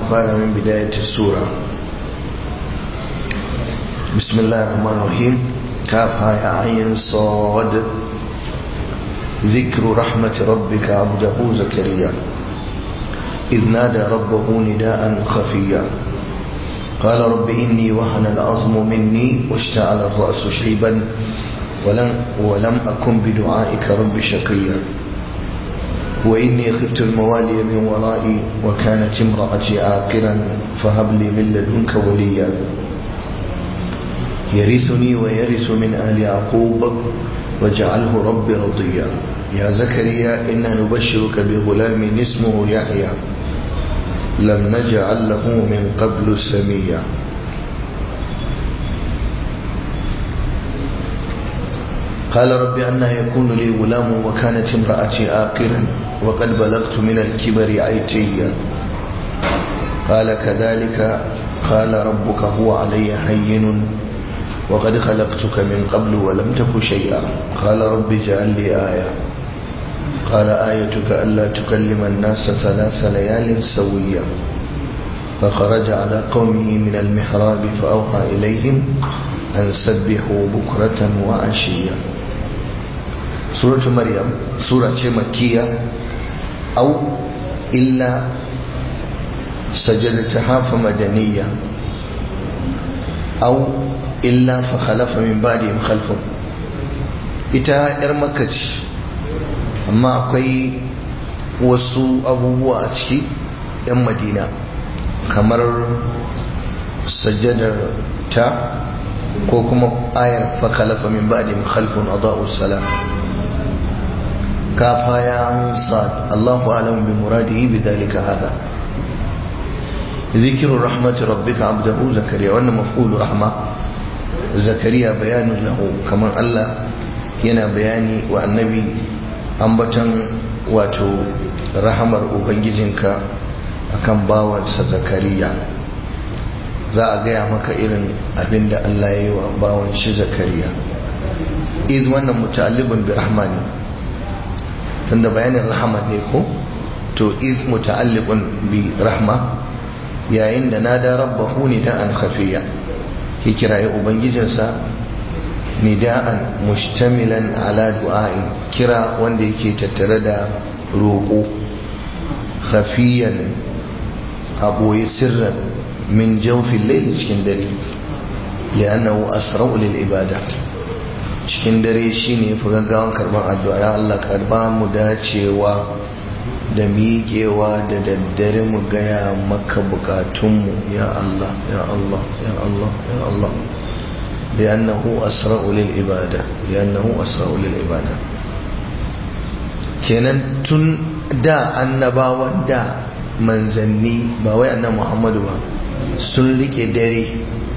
fara min bidayatul sura bismillahir rahmanir rahim kafa ya ayin sad ذكر رحمة ربك عبده زكريا إذ نادى ربه نداء خفيا قال رب إني وهن العظم مني واشتعل الرأس شيبا ولم, ولم أكن بدعائك رب شقيا وإني خفت الموالي من ورائي وكانت امرأتي عاقرا فهب لي من لدنك وليا يرثني ويرث من آل يعقوب واجعله رب رضيا يا زكريا إنا نبشرك بغلام اسمه يحيى لم نجعل له من قبل سميا قال رب أنا يكون لي غلام وكانت امرأتي آقرا وقد بلغت من الكبر عيتيا قال كذلك قال ربك هو علي هين وقد خلقتك من قبل ولم تك شيئا قال رب اجعل لي آية قال آيتك ألا تكلم الناس ثلاث ليال سويا فخرج على قومه من المحراب فأوحى إليهم أن سبحوا بكرة وعشيا سورة مريم سورة مكية أو إلا سجدتها فمدنية أو illa fa khalafa min ba'dihim khalfun ita yar makka ce amma akwai wasu abubuwa a ciki yan madina kamar sajjadar ta ko kuma ayar fa khalafa min ba'dihim khalfun adaa'u salam kafa ya sad Allahu a'lamu bi muradihi bi dhalika hadha ذكر رحمة ربك عبده زكريا وأن مفعول رحمة zakariya bayanin lahu kamar Allah yana bayani wa annabi ambatan wato rahamar ubangijinka akan bawansa zakariya za a gaya maka irin abin da Allah ya yi wa bawan shi zakariya iz wannan muta'allibun bi rahmani tunda bayanin rahama ne ko to iz muta'allibun bi rahma yayin da nada rabbahu ni da an khafiya ya kiraye ubangijinsa nida'an mushtamilan ala du'a'i kira wanda yake tattare da roƙo khafiyan a ɓoye sirran min jawfin laili cikin dare li'annahu asra'u lil ibada cikin dare shine fi gaggawan karban addu'a ya Allah karba mu dacewa da miƙewa da daddare mu gaya maka bukatunmu ya Allah ya Allah ya Allah ya Allah li'annahu asra'u lil ibada li'annahu asra'u lil ibada kenan tun da annabawan da manzanni ba wai annabi Muhammadu ba sun rike dare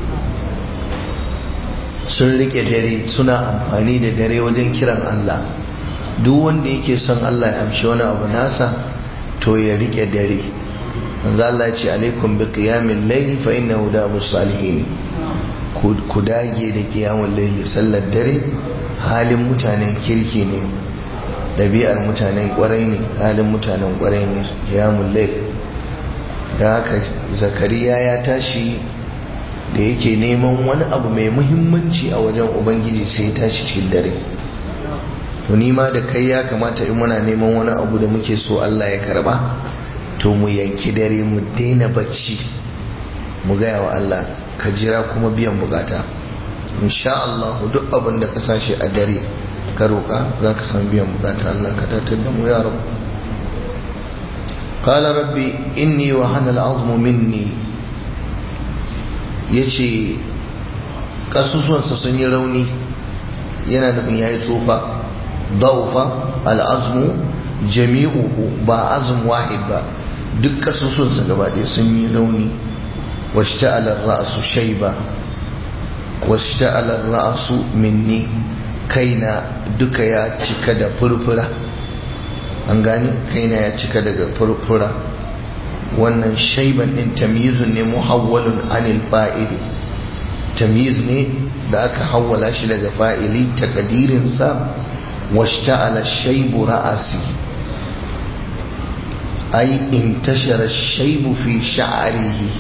sun rike dare suna amfani da dare wajen kiran Allah duk wanda yake son Allah ya amshi wani abu nasa to ya rike dare manzo Allah ya ce alaikum bi qiyamil layl fa innahu dabus salihin ku dage da qiyamul layl sallar dare halin mutanen kirki ne dabi'ar mutanen kwarai ne halin mutanen kwarai ne qiyamul layl da haka zakariya ya tashi da yake neman wani abu mai muhimmanci a wajen ubangiji sai ya tashi cikin dare to ni ma da kai ya kamata in muna neman wani abu da muke so Allah ya karba to mu yanki dare mu daina bacci mu gaya wa Allah ka jira kuma biyan bukata insha Allah duk abin da ka sashi a dare ka roƙa za ka san biyan bukata Allah ka tattar da mu ya rabu qala rabbi inni wa hana al'azmu minni yace kasusuwansa sun yi rauni yana nufin yayi tsufa ضعف العظم جميعه ba azm wahid ba duk kasusunsa gaba ɗaya sun yi rauni washta'ala ra'su shayba washta'ala ra'su minni kaina duka ya cika da furfura an gane kaina ya cika daga furfura wannan shaiban din tamyizun ne muhawwalun anil fa'ili tamyiz ne da aka hawwala shi daga fa'ili takadirinsa washta'ala shaibu ra'asi ai intashara shaibu fi sha'arihi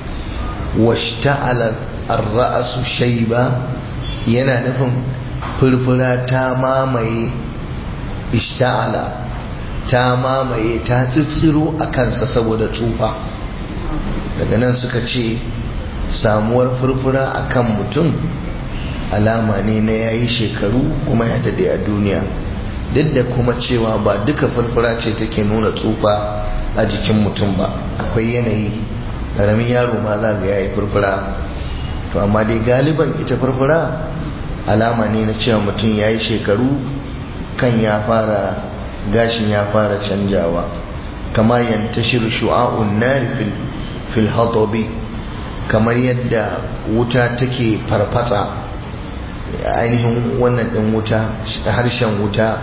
washta'ala ar-ra'su shaiba yana nufin furfura ta mamaye ishta'ala ta mamaye ta tsitsiro a kansa saboda tsufa daga nan suka ce samuwar furfura a kan mutum alama ne na yayi shekaru kuma ya dade a duniya duk da kuma cewa ba duka furfura ce take nuna tsufa a jikin mutum ba akwai yanayi ƙaramin yaro ma za ga yayi furfura to amma dai galiban ita furfura alama ne na cewa mutum ya yi shekaru kan ya fara gashin ya fara canjawa kama yantashir shu'a'un nari fil fil hadabi kamar yadda wuta take farfasa ainihin wannan din wuta harshen wuta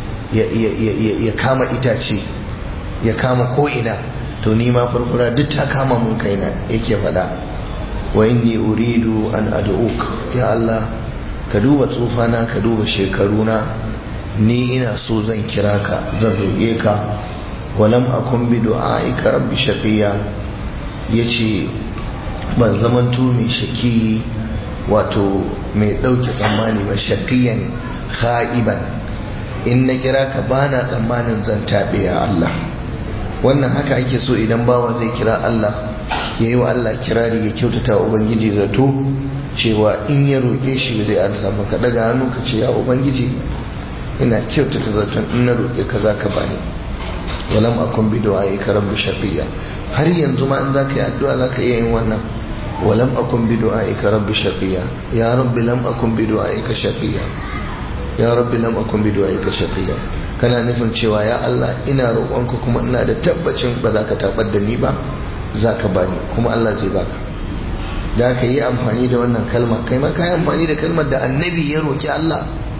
ya kama itace ya kama ko'ina to ni ma farfura duk ta kama mun kaina yake faɗa wa inni uridu an ad'uk ya Allah ka duba tsufana ka duba shekaruna ni ina so zan kira ka zan roƙe ka walam akun bi du'aika rabbi shaqiya yace ban zamanto mai shaki wato mai ɗauke tsammani ba shaqiyan kha'iban in na kira ka bana tsammanin zan tabe ya Allah wannan haka ake so idan bawa zai kira Allah ya yi wa Allah kirari ya kyautata wa Ubangiji zato cewa in ya roƙe shi zai arsa maka daga hannu ka ce ya Ubangiji ina kyautata zaton in na roƙe ka za ka bani walam akun bi du'a'i ka rabbi shaqiya har yanzu ma in za ka yi addu'a za ka iya yin wannan walam akun bi du'a'i ka rabbi shaqiya ya rabbi lam akun bi du'a'i ka shaqiya ya rabbi lam akun bi du'a'i ka shaqiya kana nufin cewa ya Allah ina roƙonka kuma ina da tabbacin ba za ka tabar da ni ba za ka bani kuma Allah zai baka da ka yi amfani da wannan kalma kai ma ka yi amfani da kalmar da annabi ya roƙi Allah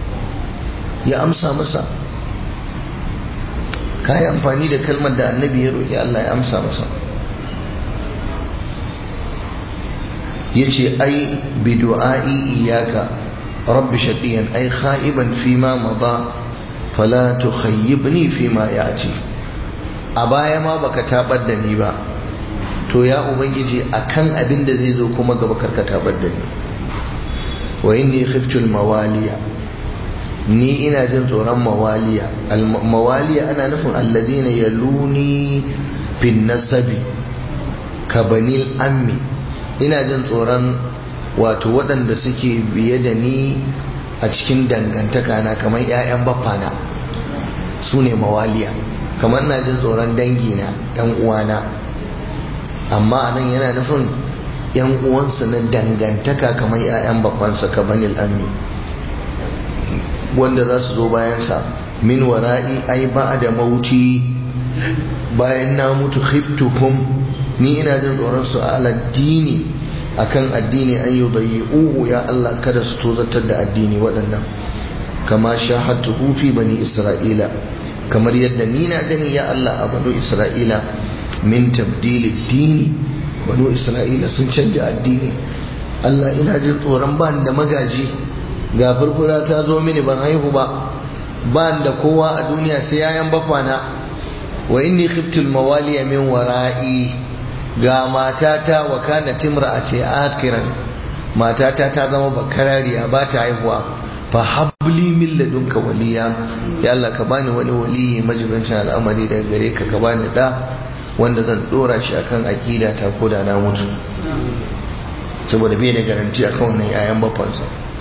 ya amsa masa ka yi amfani da kalmar da annabi ya roƙi Allah ya amsa masa ya ce ai bi du'a'i iyaka rabbi shaqiyan ai kha'iban fi ma mada fala tukhayyibni fi ma ya'ti a baya ma baka tabar da ni ba to ya ubangiji akan abin da zai zo kuma gaba karkata bar da ni wa inni khiftu mawaliya ni ina jin tsoron mawaliya mawaliya ana nufin alladina yaluni fin nasabi ka banil ammi ina jin tsoron wato waɗanda suke biye da ni a cikin dangantaka na kamar 'ya'yan baffana su ne mawaliya kamar ina jin tsoron dangina 'yan uwana amma anan yana nufin yan uwansa na dangantaka kamar 'ya'yan babbansa ka banil ammi wanda za su zo bayansa min wara'i ai ba da mauti bayan na mutu khiftuhum ni ina jin tsoron su a addini akan addini an yi uhu ya Allah kada su tozatar da addini waɗannan kama shahadtu fi bani isra'ila kamar yadda ni na gani ya Allah a banu isra'ila min tabdili dini banu isra'ila sun canja addini Allah ina jin tsoron ban da magaji ga furfura ta zo mini ban haihu ba ban da kowa a duniya sai yayan bafana wa inni khiftul mawaliya min wara'i ga matata wa kana timra a ce akiran matata ta zama bakarariya ba ta haihuwa fa habli min ladunka waliya ya Allah ka bani wani waliyi majibincin al'amari daga gare ka ka bani da wanda zan dora shi akan aqida ta koda na mutu saboda bai da garanti akan wannan yayan bafansa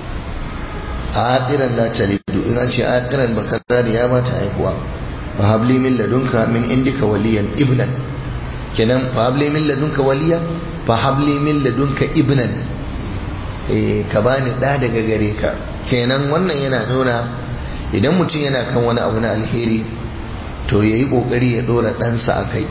aqiran la talidu in an ce aqiran bakarari ya ba ta haihuwa fa habli min ladunka min indika waliyan ibnan kenan fa habli min ladunka waliya fa habli min ladunka ibnan eh ka bani da daga gare ka kenan wannan yana nuna idan mutum yana kan wani abu na alheri to yayi kokari ya dora ɗansa a kai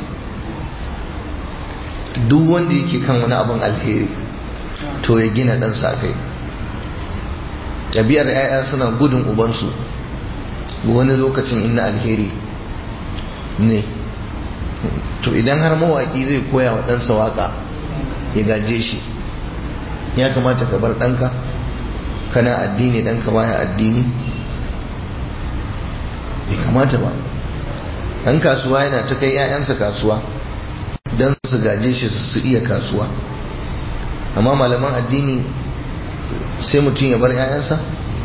duk wanda yake kan wani abin alheri to ya gina ɗansa a kai ɗabi'ar 'ya'ya suna gudun ubansu wani lokacin inna alheri ne to idan har mawaƙi zai koya wa ɗansa waƙa ya gaje shi ya kamata ka bar ɗanka kana addini ɗanka baya addini bai kamata ba ɗan kasuwa yana ta kai 'ya'yansa kasuwa don su gaje shi su iya kasuwa amma malaman addini sai mutum ya bar 'ya'yansa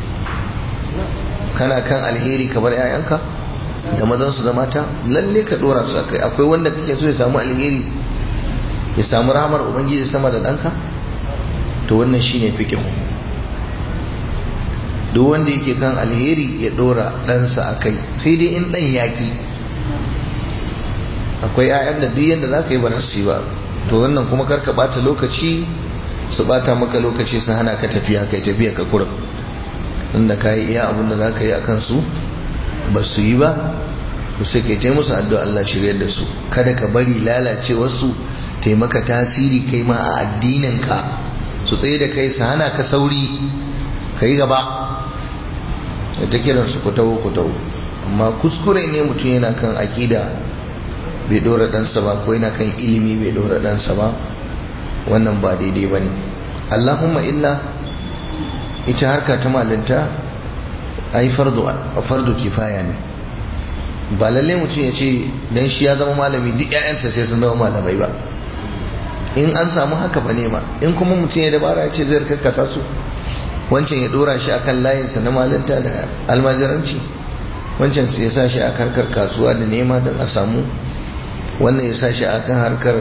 kana kan alheri ka bar 'ya'yanka da mazansu da mata lalle ka dora su akai akwai wanda kake so ya samu alheri ya samu rahamar ubangiji sama da ɗanka to wannan shine fiqh duk wanda yake kan alheri ya dora ɗansa akai sai dai in ɗan yaƙi akwai 'ya'yan da duk yadda za ka yi ba su ba to wannan kuma karka bata lokaci su bata maka lokaci su hana ka tafiya kai tafiya ka kurum inda ka yi iya abin da za ka yi a kansu ba su yi ba ku sai kai ta musu addu'a Allah shirya da su kada ka bari lalacewarsu taimaka tasiri kai ma a addininka su tsaye da kai su hana ka sauri ka yi gaba da ta kiran su ku taho ku taho amma kuskure ne mutum yana kan akida bai dora ɗansa ba ko yana kan ilimi bai dora ɗansa ba wannan ba daidai ba ne allahumma illa ita harka ta malinta ai fardu kifaya ne ba lalle mutum ya ce dan shi ya zama malami duk ƴaƴansa sai sun zama malamai ba in an samu haka ba ne ma in kuma mutum ya dabara ya ce zai karkasa su wancan ya dora shi akan layinsa na malinta da almajiranci wancan ya sa shi a harkar kasuwa da nema don a samu wannan ya sa shi akan harkar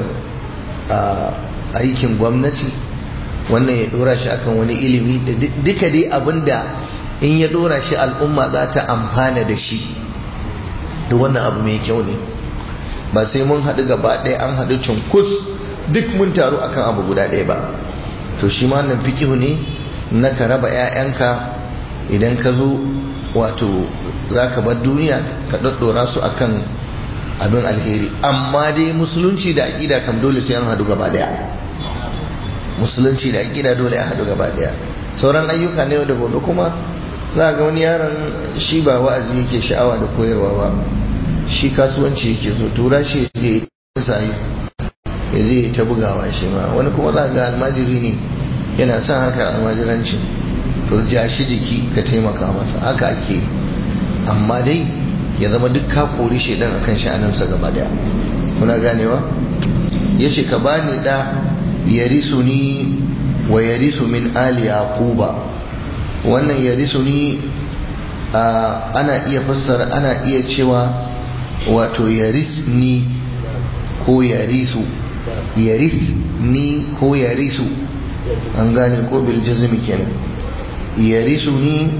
aikin gwamnati wannan ya dora shi akan wani ilimi da duka dai abinda in ya dora shi al'umma za ta amfana da shi da wannan abu mai kyau ne ba sai mun haɗu gaba ɗaya an haɗu cunkus duk mun taru akan abu guda ɗaya ba to shi ma nan fikihu ne na ka raba 'ya'yanka idan ka zo wato za ka bar duniya ka ɗaɗɗora su akan abin alheri amma dai musulunci da aƙida kam dole sai an haɗu gaba ɗaya musulunci da aƙida dole a haɗu gaba ɗaya sauran ayyuka ne da gobe kuma za ga wani yaron shi ba wa'azi yake sha'awa da koyarwa ba shi kasuwanci yake so tura shi ya je ya zai ta bugawa shi ma wani kuma za ga almajiri ne yana son harkar almajiranci to ja shi jiki ka taimaka masa haka ake amma dai ya zama duk ka kori shaidan akan sha'anarsa gaba daya kuna ganewa ya ce ka bani da yarisu ni wa yarisu min ali yaquba wannan yarisu ni ana iya fassara ana iya cewa wato yaris ni ko yarisu yaris ni ko yarisu an gane ko bil jazmi kenan yarisu ni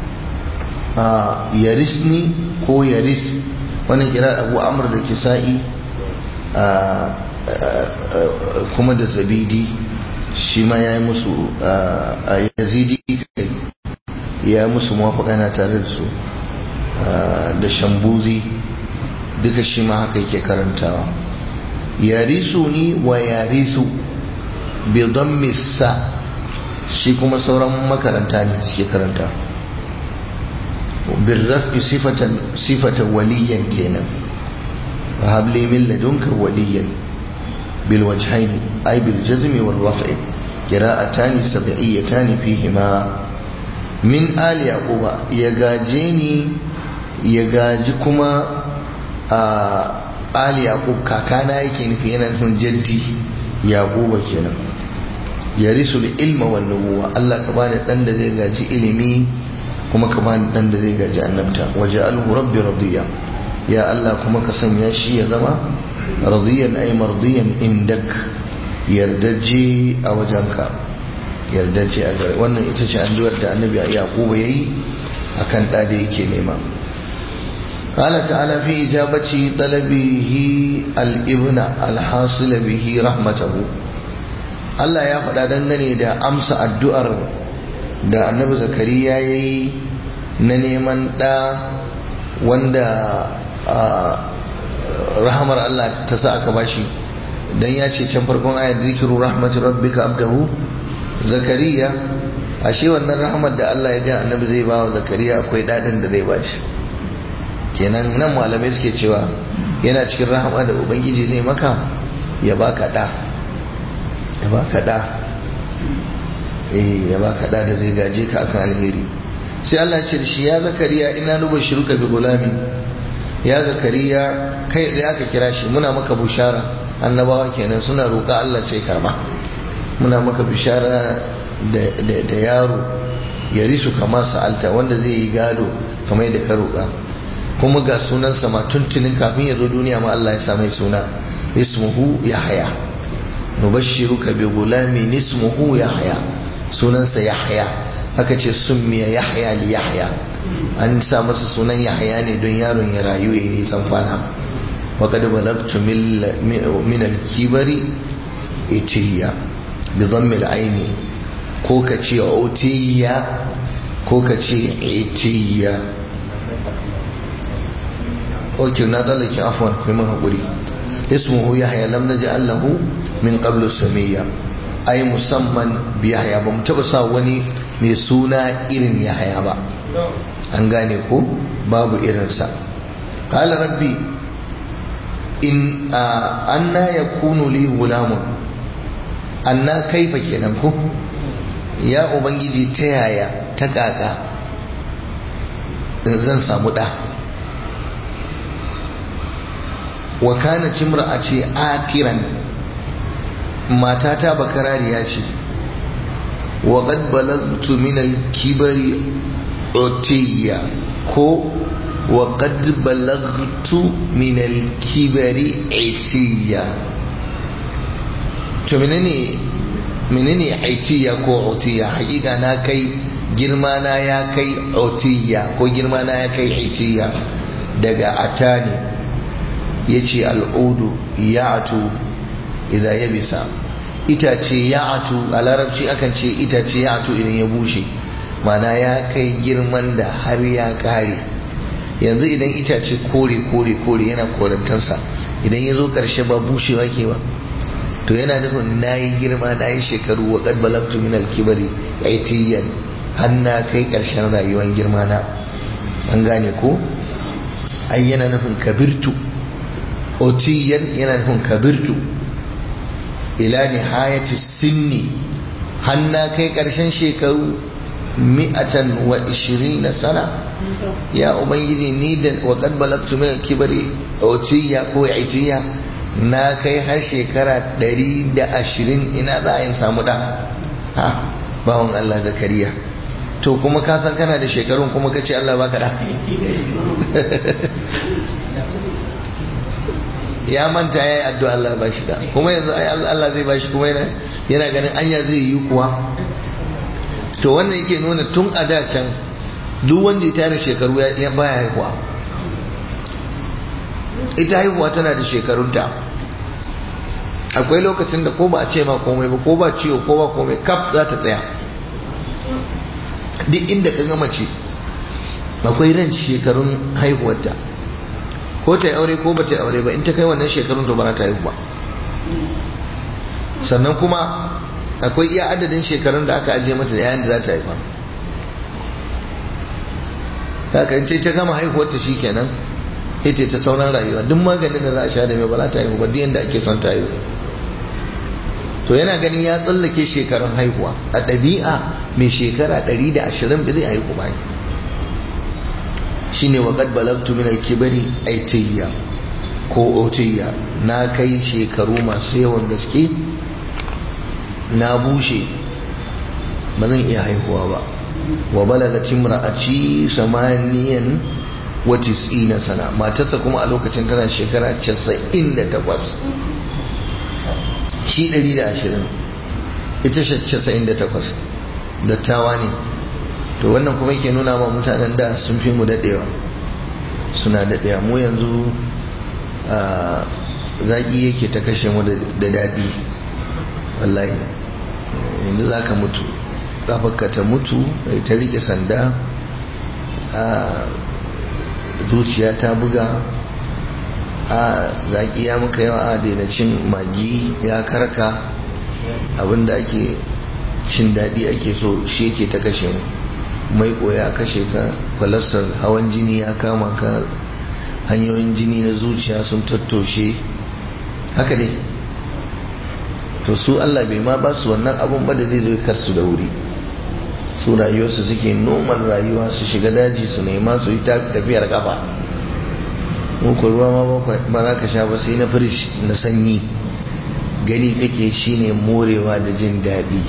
yaris ni ko yaris wannan kira abu amr da kisa'i kuma da zabidi shi ma ya yi musu a yazidi ya yi musu mawafaka tare da su da shambuzi duka shi ma haka yake karantawa yarisu ni wa yarisu bidon misa shi kuma sauran makaranta ne suke karanta birrafi sifatan waliyan kenan habli min ladunka waliyan bil wajhaini ay bil jazmi wal raf'i qira'atani sab'iyatani fihima min ali yaquba ya gaje ni ya gaji kuma a ali yaqub kakana yake nufi yana nufin jaddi yaquba kenan yarisul ilma wan nubuwa Allah ka bani dan da zai gaji ilimi kuma ka bani dan da zai gaji annabta waja'alhu rabbi radiya ya Allah kuma ka sanya shi ya zama radiyan ay mardiyan indak yardaje a wajenka yardaje a gare wannan ita ce addu'ar da annabi yaquba yayi akan da da yake nema قال تعالى في إجابة طلبه الابن الحاصل به رحمته Allah ya faɗa dangane da amsa addu'ar da annabi zakariya ya yi na neman ɗa wanda rahamar Allah ta sa aka bashi don ya ce can farkon ayat zikiru rahmatu rabbika abdahu zakariya ashe wannan rahamar da Allah ya ga annabi zai ba wa zakariya akwai daɗin da zai bashi kenan nan malamai suke cewa yana cikin rahama da ubangiji zai maka ya baka ɗa ya baka da eh ya baka da da zai gaje ka akan alheri sai Allah ce shi ya zakariya ina nuba shiruka bi gulami ya zakariya kai da aka kira shi muna maka bushara annabawa kenan suna roƙa Allah sai karba muna maka bishara da yaro ya risu kama sa'alta wanda zai yi gado kamar yadda ka roƙa kuma ga sunansa ma tuntunin kafin ya zo duniya ma Allah ya sa mai suna ismuhu yahya nubashshiruka bi gulamin ismuhu yahya sunansa yahya haka ce summiya yahya li yahya an sa masa sunan yahya ne don yaron ya rayu ya nisan kwana wa qad balagtu min al-kibari itiya bi dhammi al-aini ko ka ce utiya ko ka ce itiya ok na tsallake afwan kai mun haƙuri ismuhu yahya lam naj'al lahu min qablu samiyya ai musamman bi yahya ba mu taba sa wani mai suna irin yahya ba an gane ko babu irinsa qala rabbi in anna yakunu li gulamun anna kaifa kenan ko ya ubangiji ta yaya ta kaka zan samu da wa kana a ce akiran matata bakarariya ce wa qad balagtu min al-kibari utiya ko wa qad balagtu min al-kibari itiya to menene menene aitiya ko utiya hakika na kai girma na ya kai utiya ko girma na ya kai aitiya daga atani yace al'udu ya'tu idan ya bisa itace ya'tu a larabci akan ce itace ya'tu idan ya bushe mana ya kai girman da har ya kare yanzu idan itace kore kore kore yana korantarsa idan ya zo karshe ba bushewa ke ba to yana nufin na yi girma na yi shekaru wa kad balagtu min alkibari aitiyan har na kai karshen rayuwar girma na an gane ko ai yana nufin kabirtu otiyan yana nufin kabirtu ila nihayati sinni har na kai karshen shekaru mi'atan wa ishirina sana ya ubangiji ni da wa kad balagtu min alkibari otiya ko aitiya na kai har shekara ɗari da ashirin ina za a yin samu ɗa ha bawon Allah zakariya to kuma ka san kana da shekarun kuma ka ce Allah baka ɗa ya manta ya yi addu'a Allah ba shi da kuma yanzu Allah zai ba shi kuma yana ganin anya zai yi kuwa to wannan yake nuna tun a da can duk wanda ya tare shekaru ya baya haihuwa ita haihuwa tana da shekarunta akwai lokacin da ko ba a ce ma komai ba ko ba ciwo ko ba komai kaf za ta tsaya duk inda ka gama ce akwai ran shekarun haihuwarta ko ta yi aure ko ba ta yi aure ba in ta kai wannan shekarun to ba ta haihu ba sannan kuma akwai iya adadin shekarun da aka ajiye mata da yayin da za ta haifa haka in ta gama haihuwarta shi kenan ita ta sauran rayuwa duk maganin da za a sha da mai ba za ta haihu ba duk yadda ake son ta haihu to yana ganin ya tsallake shekarun haihuwa a ɗabi'a mai shekara 120 ba zai haihu ba ne shine wa qad balagtu min al-kibari aitiyya ko otiyya na kai shekaru masu yawan gaske na bushe ba zan iya haihuwa ba wa balagat imra'ati samaniyan wa tis'ina sana matarsa kuma a lokacin tana shekara 98 shi 120 ita 98 dattawa ne to wannan kuma yake nuna ma mutanen da sun fi mu dadewa suna dadewa mu yanzu zaki yake ta kashe mu da daɗi wallahi yanzu za ka mutu kafarka ta mutu ta rike sanda zuciya ta buga a zaki ya muka yawa a daina cin magi ya karka abinda ake cin daɗi ake so shi yake ta kashe mu mai ya kashe ka kwalastar hawan jini ya kama ka hanyoyin jini na zuciya sun tattoshe haka dai to su Allah bai ma ba su wannan abun ba da zai zo karsu da wuri su rayuwarsu suke noman rayuwa su shiga daji su nema su yi tafiyar kafa muku ruwa ma ba za ka sha ba sai na firish na sanyi gani kake shine morewa da jin daɗi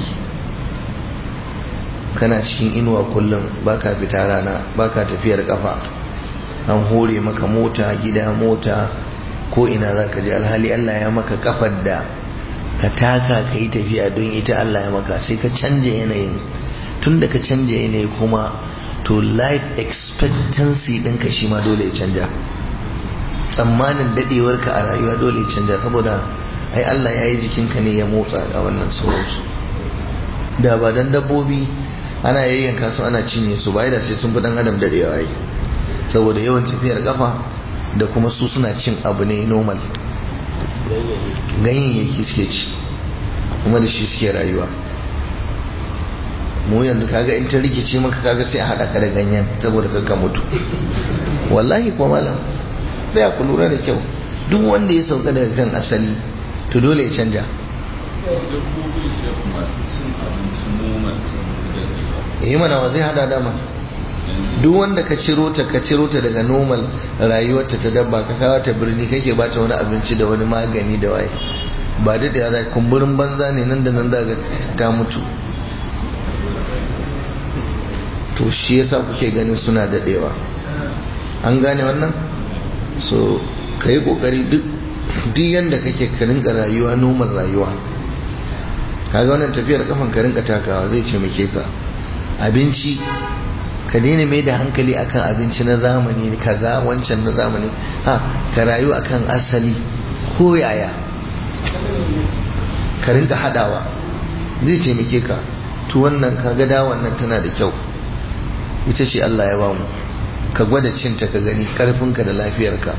kana cikin inuwa kullum baka fita rana baka tafiyar kafa an hore maka mota gida mota ko ina za ka je alhali Allah ya maka kafar da ka taka ka yi tafiya don ita Allah ya maka sai ka canja yanayin tun da ka canja yanayi kuma to life expectancy ɗinka shi ma dole ya canja tsammanin daɗewarka a rayuwa dole ya canja saboda ai Allah ya yi jikinka ne ya motsa a wannan sauransu da ba dan dabbobi ana yayyanka su ana cinye su ba da sai sun fi dan adam daɗewa yi saboda yawan tafiyar kafa da kuma su suna cin abu ne normal ganyayyaki suke ci kuma da shi suke rayuwa mu yanzu kaga in ta rikice maka kaga sai a haɗa ka da ganyen saboda ka mutu wallahi ko malam tsaya ku lura da kyau duk wanda ya sauka daga kan asali to dole ya canja yi mana wa zai hada dama duk wanda ka ciro ta ka ciro ta daga normal rayuwarta ta dabba ka kawo ta birni kake ba ta wani abinci da wani magani da waye ba da da ya kumburin banza ne nan da nan za ta mutu to shi yasa kuke ganin suna daɗewa an gane wannan so ka yi ƙoƙari duk yadda kake ka rinka rayuwa normal rayuwa kaga wannan tafiyar kafan ka rinka takawa zai ce muke ka abinci ka daina mai da hankali akan abinci na zamani kaza wancan na zamani ha ka rayu akan asali ko yaya ka rinka hadawa zai taimake ka to wannan kaga da wannan tana da kyau ita ce Allah ya bamu ka gwada cinta ka gani karfinka da lafiyarka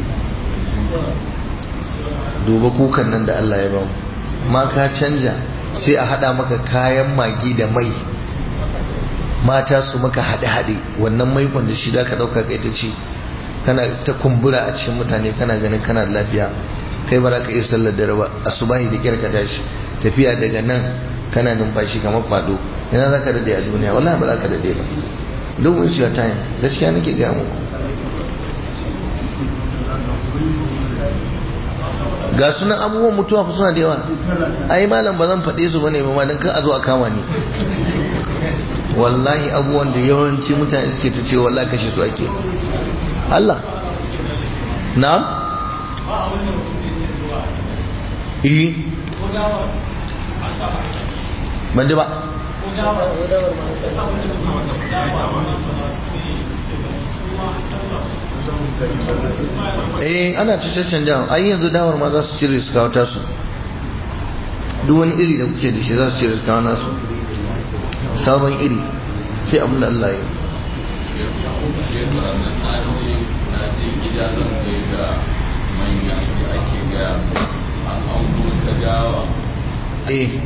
duba kukan nan da Allah ya bamu ma ka canja sai a hada maka kayan magi da mai mata su maka haɗe-haɗe wannan maikon da shi da ka ɗauka kai ta ci kana ta kumbura a cikin mutane kana ganin kana da lafiya kai ba za ka iya sallar dare ba a subahi da kyar ka tashi tafiya daga nan kana numfashi kamar kwado ina za ka dade a duniya wallahi ba za ka dade ba don't waste your time gaskiya nake gaya muku ga sunan abubuwan mutuwa fa suna da yawa ai malam ba zan faɗe su bane ba ma dan kan a zo a kama ni wallahi abubuwan da yawanci mutane suke ta ce wallahi kashe su ake Allah na'am eh ban ba eh ana ta canja ai yanzu dawar ma za su cire su kawo tasu duk wani iri da kuke da shi za su cire su kawo nasu sabon iri sai abin da Allah ya eh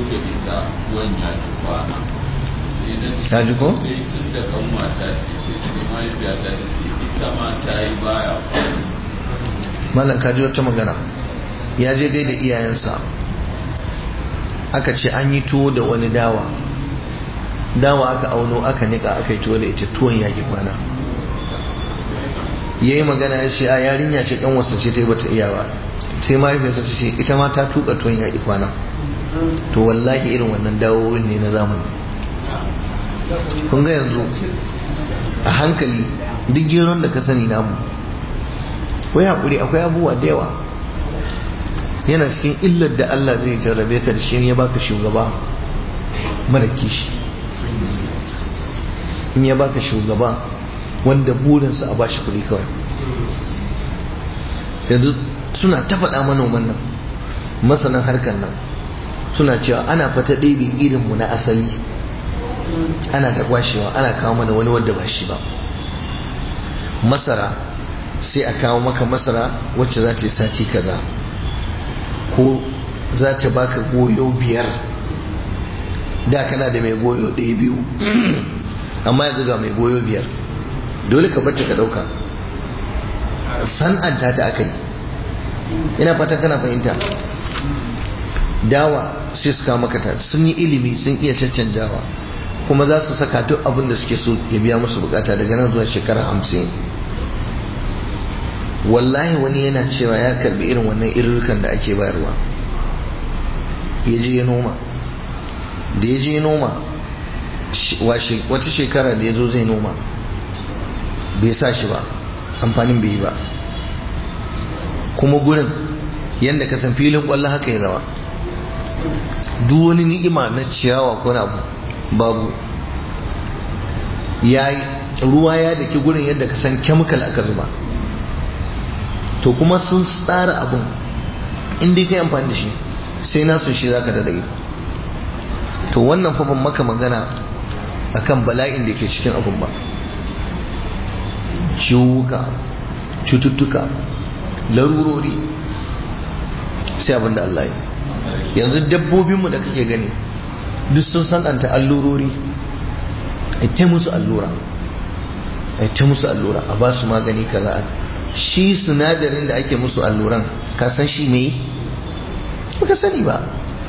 ta ji ko? tun da kan mata ce sai mahaifiyata ta ce ita ma ta yi baya malam kaji wata magana ya je gaida iyayensa aka ce an yi tuwo da wani dawa dawa aka auno aka nika aka yi tuwo da ita tuwon yaƙi kwana ya yi magana ya ce a yarinya ce kan wasu ce ta yi bata iya ba sai mahaifiyarsa ta ce ita ma ta tuka tuwon yaƙi kwana to wallahi irin wannan dawowin ne na zamani kun ga yanzu a hankali duk geron da ka sani namu wai haƙuri akwai abubuwa da yawa yana cikin illar da Allah zai jarrabe ka da shi ya baka shugaba mara kishi in ya baka shugaba wanda burinsa a bashi kuɗi kawai yanzu suna ta faɗa manoman nan masanan harkar nan suna cewa ana fata ɗebin irinmu na asali ana da kwashewa ana kawo mana wani wadda ba shi ba masara sai a kawo maka masara wacce za ta yi sati kaza ko za ta baka goyo biyar da kana da mai goyo ɗaya biyu amma yanzu ga mai goyo biyar dole ka bacci ka ɗauka san'anta ta aka yi ina fatan kana fahimta dawa sai su kawo maka ta sun yi ilimi sun iya caccanjawa kuma za su saka duk abin da suke so ya biya musu bukata daga nan zuwa shekara hamsin wallahi wani yana cewa ya karbi irin wannan irrukan da ake bayarwa ya je ya noma da ya je ya noma wata shekara da ya zo zai noma bai sa shi ba amfanin bai yi ba kuma gurin yadda ka san filin kwallo haka ya zama duk wani ni'ima na ciyawa ko na abu babu ya ruwa ya daki gurin yadda ka san chemical aka zuba to kuma sun tsara abun inda ka yi amfani da shi sai nasu shi za ka da dai to wannan fa ban maka magana akan bala'in da ke cikin abun ba ciwuka cututtuka larurori sai abin da Allah yi yanzu dabbobinmu da kake gani duk sun sananta allurori a ta musu allura a ta musu allura a ba su magani kaza shi sinadarin da ake musu alluran ka san shi me baka sani ba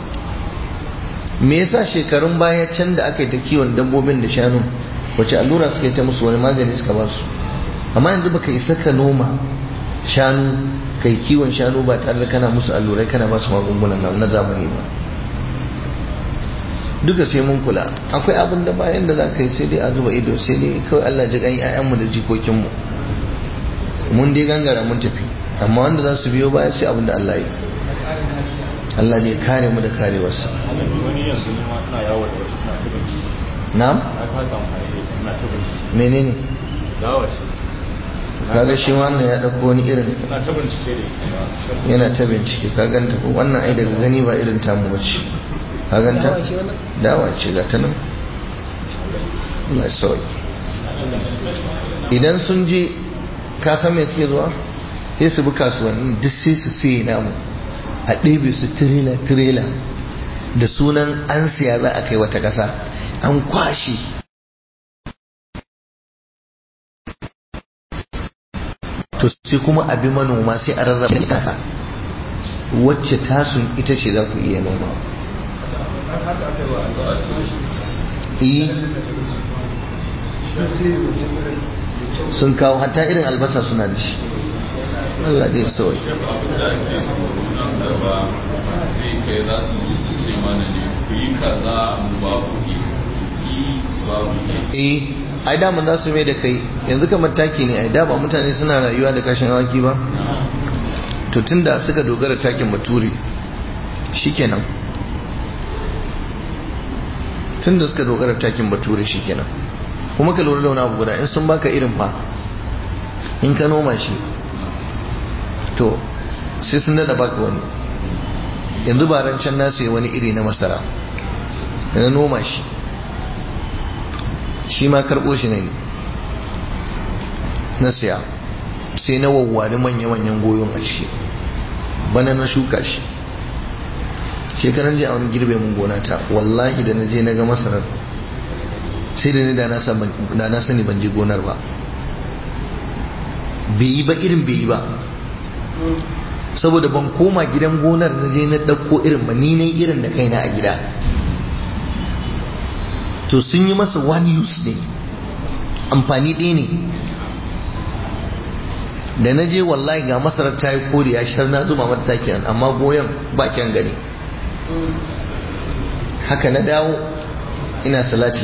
me yasa shekarun baya can da aka yi ta kiwon dabbobin da shanu wace allura suka yi ta musu wani magani suka ba su amma yanzu baka isa ka noma shanu kai kiwon shanu ba tare da kana musu allurai kana ba su magungunan nan na zamani ba duka sai mun kula akwai abin da bayan da za ka yi sai dai a zuba ido sai dai kawai Allah ji gani ƴaƴanmu da jikokinmu mun dai gangara mun tafi amma wanda za su biyo baya sai abin da Allah yi Allah ne kare mu da karewarsa wani yanzu ne ma ina yawo da wata ina ta bincike na'am na kasa amfani da ita ina ta bincike menene dawa shi kaga shi wannan ya dauko wani irin ina ta bincike da ita yana ta bincike ka ganta ko wannan ai daga gani ba irin tamu bace ka ganta dawa ce ga ta nan Allah ya sauki idan sun je ka san me suke zuwa sai su bi kasuwanni duk sai su sai namu a ɗebe su tirela tirela da sunan an siya za a kai wata ƙasa an kwashe to sai kuma abi manoma sai a rarraba ƙasa wacce tasun ita ce za ku iya noma eh sun kawo hatta irin albasa suna da shi Allah dai sauyi da ake tsoro nan gaba sai kai za su ji su ce mana ne ku yi kaza mu ba ku yi yi ba ku yi eh ai dama za su mai da kai yanzu kamar taki ne ai da ba mutane suna rayuwa da kashin awaki ba to tunda suka dogara takin bature shikenan tunda suka dogara takin bature shikenan kuma ka lura da wani abu guda in sun baka irin fa in ka noma shi to sai sun dada baka wani yanzu ba can na sai wani iri na masara da na noma shi shi ma karɓo shi ne na siya sai na wawwari manya-manyan goyon a ciki bana na shuka shi shekaran jiya wani girbe mun gona ta wallahi da na je na ga masarar sai da ni da na sani ban je gonar ba bai yi ba irin bai yi ba saboda ban koma gidan gonar na je na ɗauko irin ba ni na irin da kaina a gida to sun yi masa one use ne amfani ɗaya ne da na je wallahi ga masarar ta yi kore ya shar na zuma mata taki nan amma goyon ba kyan gani haka na dawo ina salati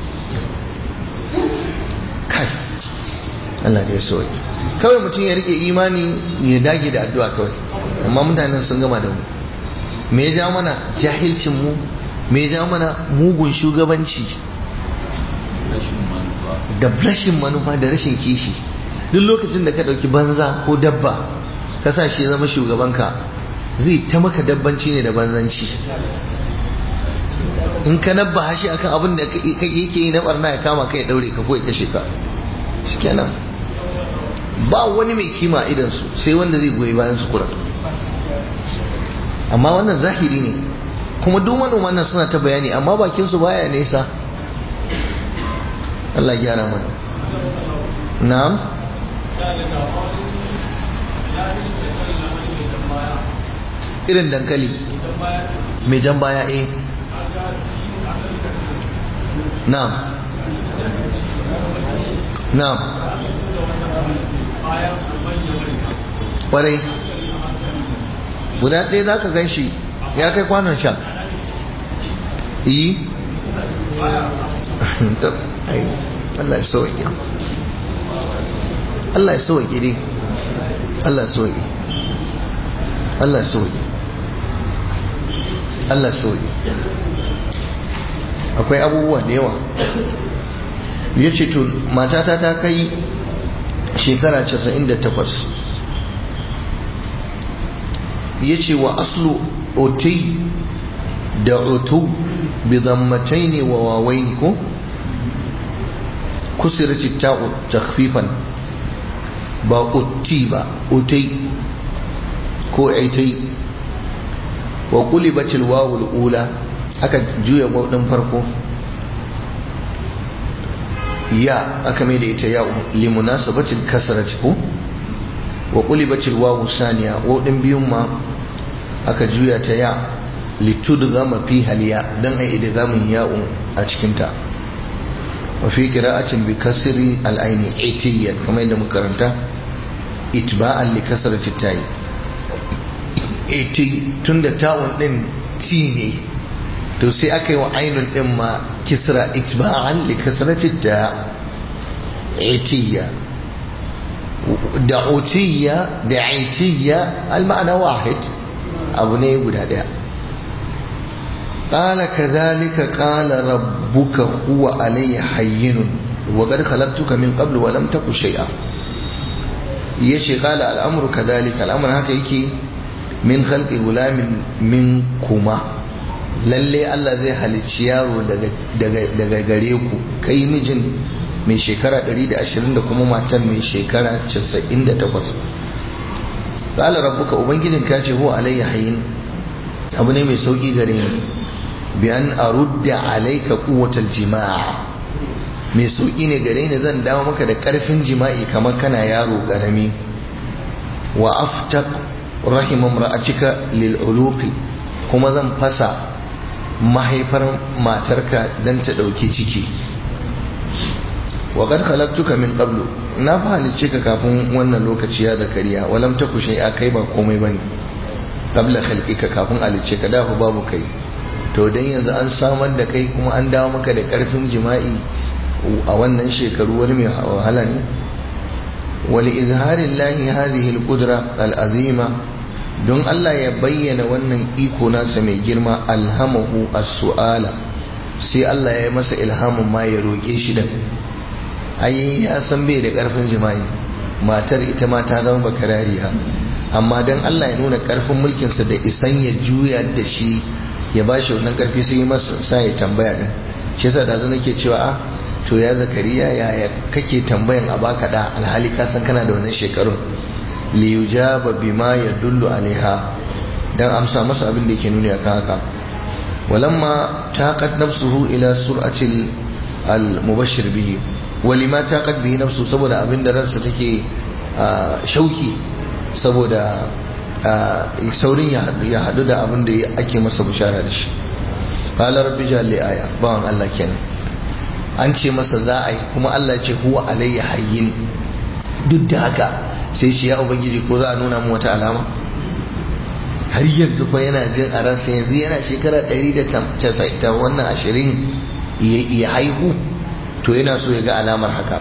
kai Allah da ya soyi kawai mutum ya rike imani ya dage da addu'a kawai amma mutanen sun gama da mu me ya ja mana jahilcin mu me ya ja mana mugun shugabanci rashin manufa da rashin manufa da rashin kishi duk lokacin da ka ɗauki banza ko dabba ka sa shi ya zama shugabanka zai ta maka dabbanci ne da banzanci in ka nabba shi akan abin da yake yi na barna ya kama ka ya daure ka ko ya kashe ka shikenan ba wani mai kima idan su sai wanda zai goyi bayan su kura amma wannan zahiri ne kuma duk manoman nan suna ta bayani amma bakin su baya nesa Allah gyara mana na'am irin dankali mai jan baya eh na'am na'am ƙwarai guda ɗaya za ka gan shi ya kai kwanon sha yi Allah ya sauƙi Allah ya sauƙi ne Allah ya sauƙi Allah ya sauƙi Allah ya sauƙi akwai abubuwa da yawa ya ce to matata ta kai shekara 98 ya ce wa aslu otai da otu bi zammatai ne wa wawai ne ko kusurar ta'u takfifan ba otti ba otai ko aitai wa kulibatil wawul ula aka juya ɗin farko ya aka mai da ita ya limunasabatil kasarati ko wa qulibatil wawu saniya ɗin biyun ma aka juya ta ya litudghama fi haliya dan ai idgamin ya'un a cikin ta wa fi qira'atin bi kasri al-aini itiyan kamar yadda muka karanta itba'an li kasrati tayi iti tunda ta'un din ti ne to sai aka yi wa ainun din ma kisra itba'an li kasrati ta itiya da utiya da aitiya al-ma'ana wahid abu ne guda daya قال كذلك قال ربك هو علي حين وقد خلقتك من قبل ولم تك شيئا يشي قال الأمر كذلك الأمر هكا يكي من خلق غلام منكما lalle Allah zai halicci yaro daga gare ku kai mijin mai shekara 120 da kuma matan mai shekara 98 qala rabbuka ubangijin ka ce huwa alayya hayyin abu ne mai sauki gare ni bi an arudda alayka quwwatal jima'a mai sauki ne gare ni zan dawo maka da karfin jima'i kamar kana yaro karami wa aftaq rahim imra'atika lil uluqi kuma zan fasa mahaifar matarka dan ta dauki ciki wa qad khalaqtuka min qablu na fa halicce ka kafin wannan lokaci ya zakariya walam taku shay'a kai ba komai bane qabla khalqika kafin halicce ka dafa babu kai to dan yanzu an samar da kai kuma an dawo maka da karfin jima'i a wannan shekaru wani mai wahala ne wali izharin lahi hadhihi al-qudra al-azima don Allah ya bayyana wannan iko nasa mai girma alhamahu as-su'ala sai Allah ya yi masa ilhamin ma ya roke shi da ai ya san bai da karfin jima'i matar ita ma ta zama bakarariya amma dan Allah ya nuna karfin mulkinsa da isan ya juya da shi ya ba shi wannan karfi sai masa sa ya tambaya din shi yasa da nake cewa a to ya zakariya yaya kake tambayan a baka da alhali ka san kana da wannan shekarun li yujaba bima yadullu alaiha dan amsa masa abin da yake nuni akan haka walamma taqat nafsuhu ila sur'ati al-mubashshir bihi walima taqat bihi nafsu saboda abin da ransa take shauki saboda saurin ya hadu da abin da ake masa bishara da shi qala rabbi jalli aya bawan Allah kenan an ce masa za a yi kuma Allah ce huwa alayya hayyin duk da haka sai shi ya ubangiji ko za a nuna mu wata alama har yanzu fa yana jin a ransa yanzu yana shekara 190 wannan ashirin ya haihu to yana so ya ga alamar haka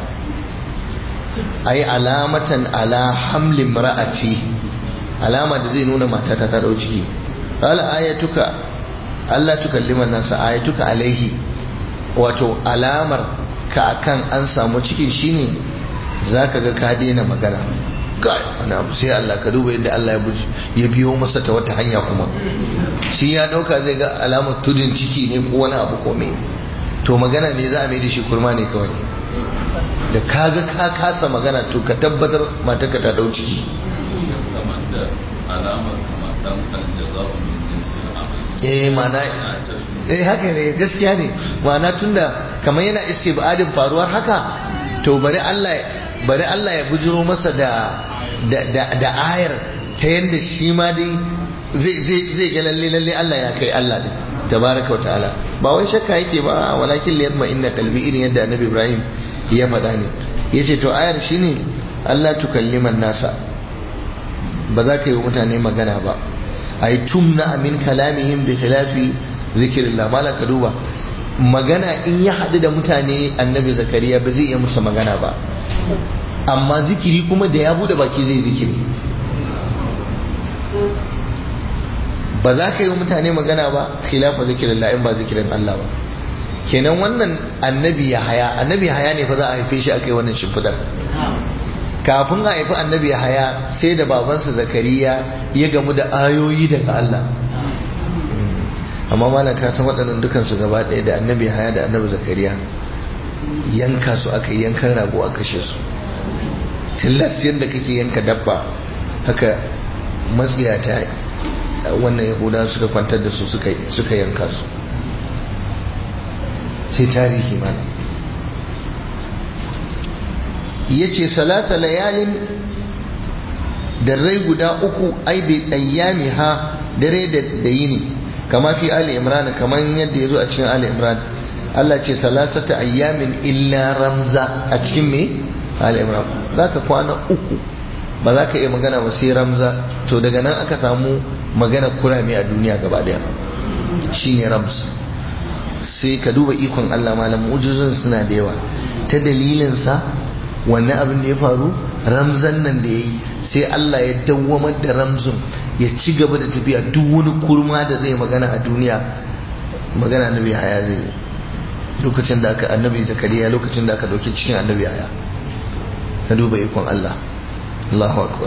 ai alamatan ala hamlin ra'ati alama da zai nuna matata ta dau ciki qala ayatuka Allah tukallima nasa ayatuka alaihi wato alamar ka akan an samu cikin shine zaka ga ka daina magana kai wani abu sai Allah ka duba yadda Allah ya biyo masa ta wata hanya kuma shi ya dauka zai ga alamar tudun ciki ne ko wani abu ko me to magana ne za a mai da shi kurma ne kawai da kaga ka kasa magana to ka tabbatar matarka ta dau ciki kamar da alamar kamar dan aljaza'u min jinsil amal eh mana eh haka ne gaskiya ne ma'ana tunda kamar yana istibadin faruwar haka to bari Allah bari Allah ya bujiro masa da da da ayar ta yanda shi ma dai zai zai zai ga lalle lalle Allah ya kai Allah din tabaraka ta'ala ba wai shakka yake ba walakin liyatma inna qalbi irin yadda annabi Ibrahim ya faɗa ne yace to ayar shine Allah tukalliman nasa ba za ka yi wa mutane magana ba ay tumna min kalamihim bi khilafi zikrillah mala ka duba magana in ya haɗu da mutane annabi zakariya ba zai iya musu magana ba amma zikiri kuma da ya bude baki zai zikiri ba za ka yi wa mutane magana ba khilafa zikirillah in ba zikirin Allah ba kenan wannan annabi ya haya annabi ya haya ne fa za a haife shi aka yi wannan shimfidar kafin a haifi annabi ya haya sai da babansa zakariya ya gamu da ayoyi daga Allah amma malam ka san waɗannan dukansu gaba ɗaya da annabi ya haya da annabi zakariya yanka su aka yi yankan rago a kashe su tilas yadda kake yanka dabba haka matsiyata wannan yahuda suka kwantar da su suka yanka su sai tarihi mana ya ce salata layalin dare guda uku ai bai ɗayyami ha dare da yini kama fi ali imran kamar yadda ya zo a cikin ali imran Allah ce salasata ayyamin illa ramza a cikin me ali imran za ka kwana uku ba za ka iya magana ba sai ramza to daga nan aka samu magana kurame a duniya gaba daya shine rams sai ka duba ikon Allah malam mu'jizun suna da yawa ta dalilin sa wannan abin da ya faru ramzan nan da yayi sai Allah ya dawwamar da ramzun ya ci gaba da tafiya duk wani kurma da zai magana a duniya magana annabi haya zai lokacin da aka annabi zakariya lokacin da aka dauki cikin annabi haya ka duba ikon Allah Allahu akbar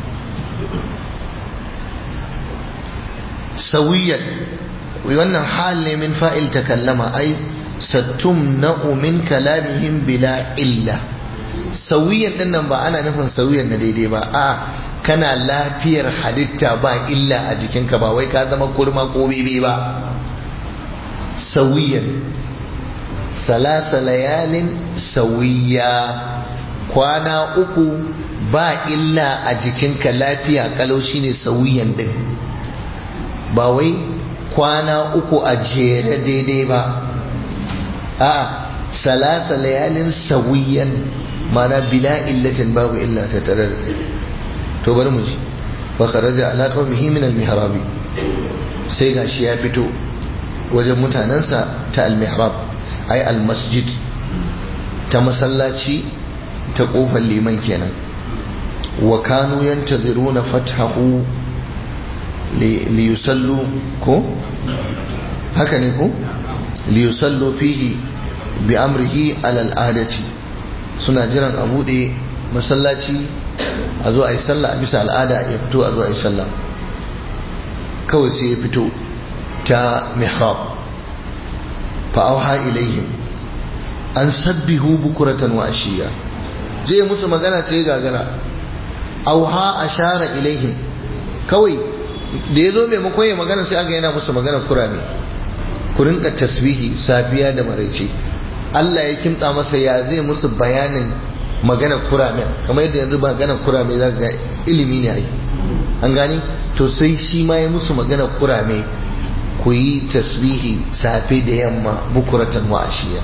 sawiyan wannan hal ne min fa'il takallama ai satumna'u min kalamihim bila illa sawiyan din nan ba ana nufin sawiyan na daidai ba a kana lafiyar halitta ba illa a jikinka ba wai ka zama kurma ko bebe ba sawiyan salasa layalin sawiya kwana uku ba illa a jikinka lafiya kalau shine sawiyan din ba wai kwana uku a jere daidai ba a salasa layalin sawiyan mana bila illatin babu illa ta tare da to bari mu ji fa kharaja ala qaumihi min al-mihrab sai gashi ya fito wajen mutanansa ta al-mihrab ai al-masjid ta masallaci ta kofar liman kenan wa kanu yantaziruna fathahu li yusallu ko haka ne ko li yusallu fihi bi amrihi ala al-adati suna jiran a bude masallaci a zo a yi sallah a bisa al'ada ya fito a zo a yi sallah kawai sai ya fito ta mihrab fa'auha ilaihim an sabbihu bukuratan wa ashiya zai musu magana sai gagara auha ashara ilaihim kawai da ya zo maimakon ya magana sai aka yana musu magana kurame ku rinka tasbihi safiya da maraice Allah ya kimta masa ya zai musu bayanin magana kurame kamar yadda yanzu magana kurame za ga ilimi ne ai an gani to sai shi ma ya musu magana kurame ku yi tasbihi safe da yamma bukuratan wa ashiya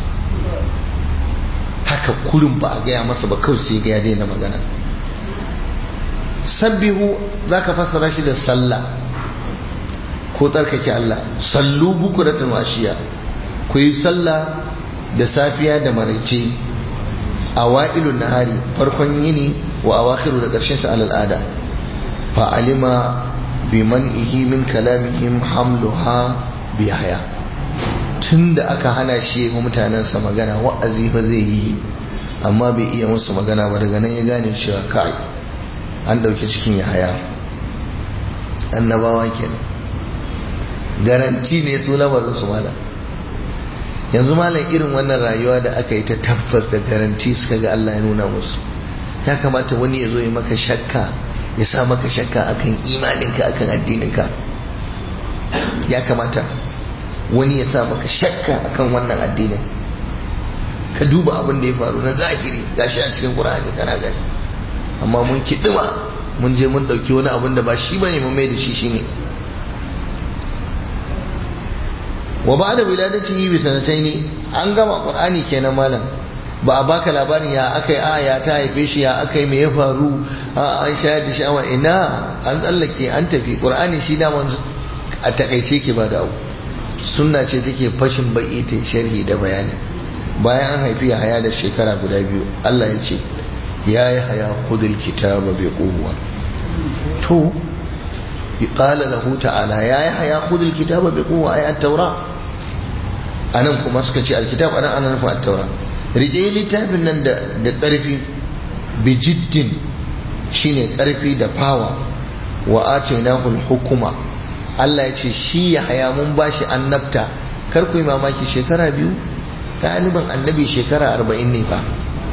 haka kurin ba a gaya masa ba kawai sai ga ya daina magana sabbihu za ka fassara shi da sallah ko tsarkake Allah sallu bukuratan wa ashiya ku yi sallah da safiya da maraice a wa'ilun nahari farkon yini wa awakhiru da ƙarshen sa al'ada fa alima bi man'ihi min kalamihim hamluha bi haya tunda aka hana shi wa mutanensa magana wa'azi fa zai yi amma bai iya musu magana ba daga nan ya gane cewa kai an dauki cikin ya haya annabawa kenan garanti ne su lamarin su malam yanzu malam irin wannan rayuwa da aka yi ta tabbas da garanti suka ga Allah ya nuna musu ya kamata wani ya zo ya maka shakka ya sa maka shakka akan imaninka akan addininka ya kamata wani ya sa maka shakka akan wannan addinin ka duba abin da ya faru na zahiri gashi a cikin Qur'ani kana gani amma mun kidima mun je mun dauki wani abin da ba shi bane mun mai da shi shine wa ba da wiladatihi bi sanataini an gama qur'ani kenan malam ba a baka labarin ya aka yi a ya ta haife shi ya aka yi mai ya faru a an shayar da sha'awa ina an tsallake an tafi ƙur'ani shi daman a takaice ke ba da abu sunna ce take fashin baki ta sharhi da bayani bayan an haifi ya haya da shekara guda biyu Allah ya ce ya yi haya kudul kitaba bai kowa to qala lahu ta'ala ya yi haya kudul kitaba bai kowa ay at-taura anan kuma suka ce alkitab anan ana nufin at-taura rike littafin nan da da ƙarfi bijiddin shine ƙarfi da fawa wa atainahu al-hukuma Allah ya ce shi ya haya mun bashi annabta kar ku yi mamaki shekara biyu galibin annabi shekara arba'in ne fa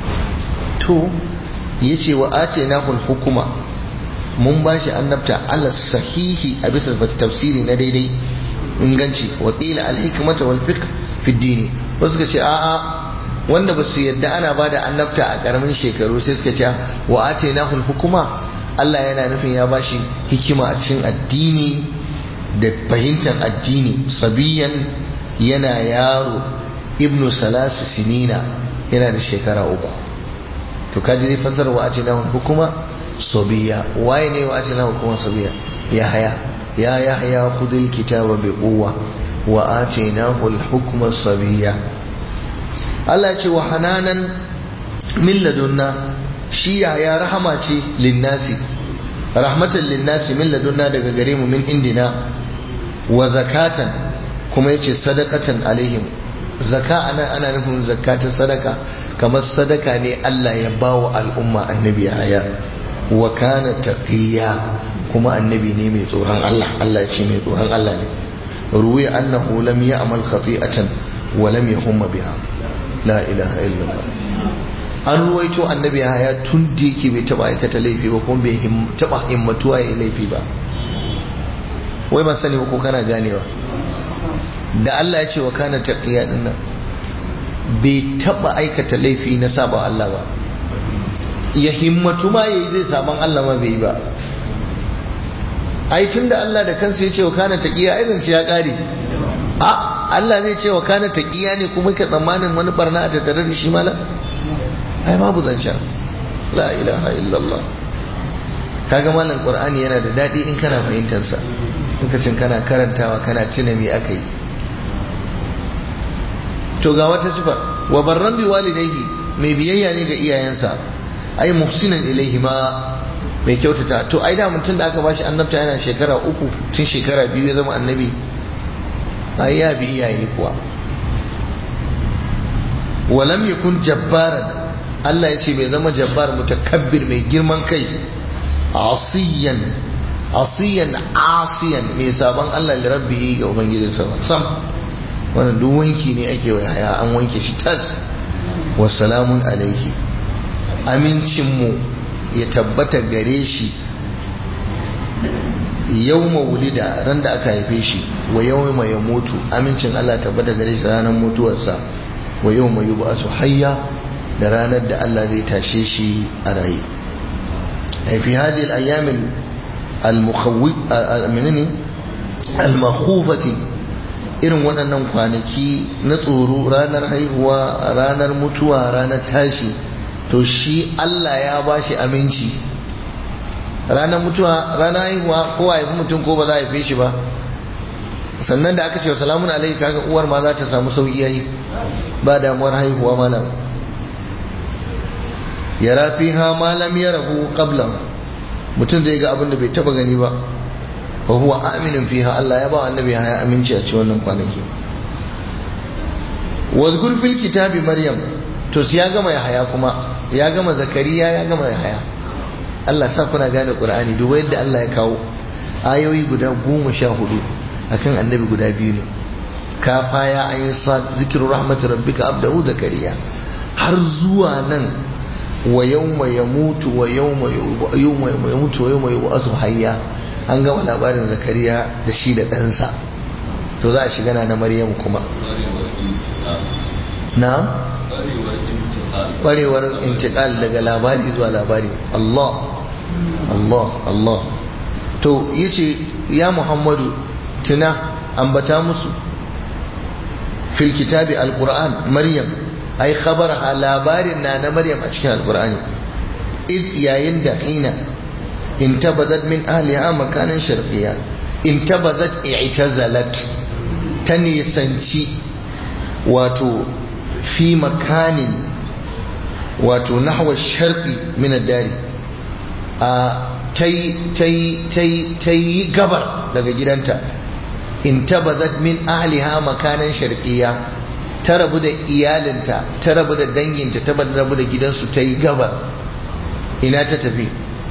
to ya ce wa ace na hukuma mun ba shi annabta ala sahihi a bisa tafsiri na daidai inganci wa qila al hikmata wal fiqh fi dini wasu suka ce a'a wanda ba su yadda ana ba da annabta a karamin shekaru sai suka ce wa ace na hukuma Allah yana nufin ya bashi hikima a cikin addini da fahimtar addini sabiyan yana yaro ibnu salasu sinina yana da shekara uku to kaji zai fasar wa ake nahun hukuma sobiya waye ne wa ake nahun hukuma sobiya ya haya ya ya haya kudin kitaba bi kowa wa ake nahun hukuma sobiya Allah ce wa hananan min ladunna shi ya ya rahama ce linnasi rahmatan linnasi min ladunna daga gare mu min indina wa zakatan kuma yace sadaqatan alaihim zaka ana ana nufin zakatun sadaka kamar sadaka ne Allah ya bawa al'umma annabi haya wa kana taqiya kuma annabi ne mai tsoron Allah Allah ya ce mai tsoron Allah ne ruwi annahu lam ya'mal khati'atan wa lam yahumma biha la ilaha illallah an ruwaito annabi haya tun da yake bai taba aikata laifi ba kuma bai taba himmatuwa ya laifi ba wai ban sani ba ko kana ganewa da Allah ya ce wa kana taqiya din nan bai taba aikata laifi na saba Allah ba ya himmatu ma yayi zai saban Allah ma bai yi ba ai tunda Allah da kansa ya ce wa kana taqiya ai zance ya kare a Allah zai ce wa kana taqiya ne kuma ka tsammanin wani barna a tattare da shi malam ai babu zancen la ilaha illallah kaga malam qur'ani yana da dadi in kana fahimtar sa lokacin kana karantawa kana tuna me aka yi to ga wata sifa wa barran bi walidayhi mai biyayya ne ga iyayensa ai muhsinan ilaihi ma mai kyautata to ai da mutum da aka bashi annabta yana shekara uku tun shekara biyu ya zama annabi ai ya bi iyaye kuwa walam yakun jabbaran Allah ya ce bai zama jabbar mutakabbir mai girman kai asiyan asiyan asiyan mai sabon Allah da rabbi ga ubangijinsa sam wannan duk wanki ne ake wa haya an wanke shi tas wa salamun alaihi amincinmu ya tabbata gare shi yau wulida ran da aka haife shi wa yau mai ya mutu amincin Allah tabbata gare shi ranar mutuwarsa wa yau mai yuba su hayya da ranar da Allah zai tashe shi a raye fi hadi al-ayyamin al-makhufati irin waɗannan kwanaki na tsoro ranar haihuwa ranar mutuwa ranar tashi to shi Allah ya ba shi aminci ranar mutuwa ranar haihuwa ko a haifi mutum ko ba za a haife shi ba sannan da aka ce wa salamun alaihi kaga uwar ma za ta samu sauki yayi ba damuwar haihuwa malam ya rafi ha malam ya rahu qabla mutum zai ga abin da bai taba gani ba wa huwa aminin fiha Allah ya ba annabi ya aminci a cikin wannan kwanaki wazkur fil kitabi maryam to ya gama ya haya kuma ya gama zakariya ya gama ya haya Allah sa kuna gane qur'ani duba yadda Allah ya kawo ayoyi guda goma sha hudu akan annabi guda biyu ne kafa ya ayin sa zikiru rahmatu rabbika abdahu zakariya har zuwa nan wa yawma yamutu wa yawma yamutu wa yawma yub'athu hayya an gama labarin zakariya da shi da ɗansa to za a shiga na maryam kuma na ƙwarewar intikal daga labari zuwa labari Allah Allah Allah to yace ya Muhammadu tuna ambata musu fil kitabi alquran maryam ai khabaraha labarin na na maryam a cikin alqur'ani iz yayin da hina intabadat min ahliha makanan sharqiyya intabadat i'tazalat ta nisanci wato fi makanin wato nahwa sharqi min ad-dari a ta yi gabar daga gidanta intabadat min ahliha makanan sharqiyya ta rabu da iyalinta ta rabu da danginta ta rabu da gidansu ta yi gabar ina ta tafi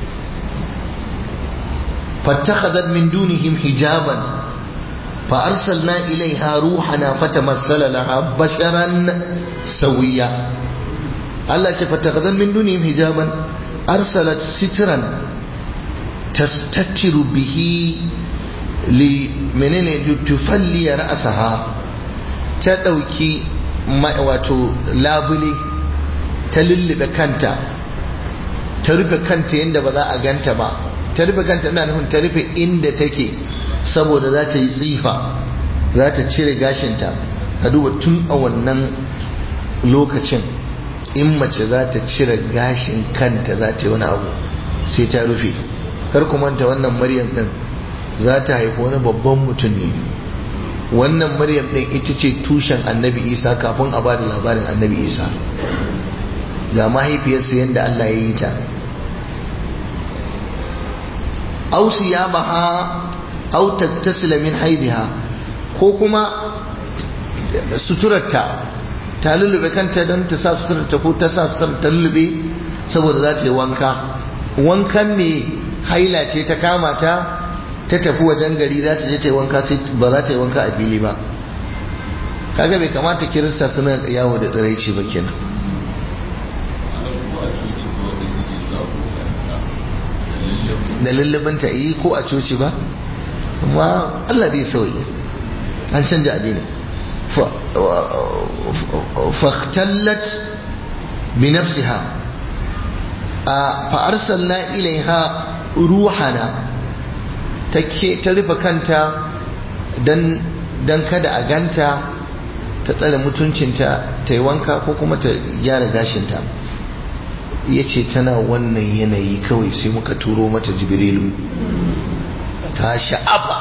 fattakhadhat min dunihim hijaban fa arsalna ilaiha ruhana fatamassala laha basharan sawiya Allah ce fattakhadhat min dunihim hijaban arsalat sitran tastattiru bihi li menene tufalli ra'saha ta dauki wato labule ta lullube kanta ta rufe kanta yadda ba za a ganta ba ta rufe kanta ina nufin ta rufe inda take saboda za ta yi tsifa za ta cire gashinta ka duba tun a wannan lokacin in mace za ta cire gashin kanta za ta yi wani abu sai ta rufe kar ku manta wannan maryam din za ta haifi wani babban mutum ne wannan maryam din ita ce tushen annabi isa kafin a bada labarin annabi isa ga mahaifiyarsa yadda allah ya yi ta ausi ya baha au tattasila min haidiha ko kuma suturarta ta lullube kanta don ta sa suturarta ko ta sa suturarta ta lullube saboda za ta yi wanka wankan me haila ce ta kama ta ta tafi wajen gari za ta je ta yi wanka sai ba za ta yi wanka a fili ba kaga bai kamata kirista suna yawo da tsiraici ba kenan da lullubinta yi ko a coci ba amma Allah zai sauyi an canja addini fahtallat bi nafsiha fa arsalna ilaiha ruhana ta rufe kanta dan kada a ganta ta tsare mutuncinta ta yi wanka ko kuma ta gyara gashinta ya ce tana wannan yanayi kawai sai muka turo mata jibrilu ta sha'afa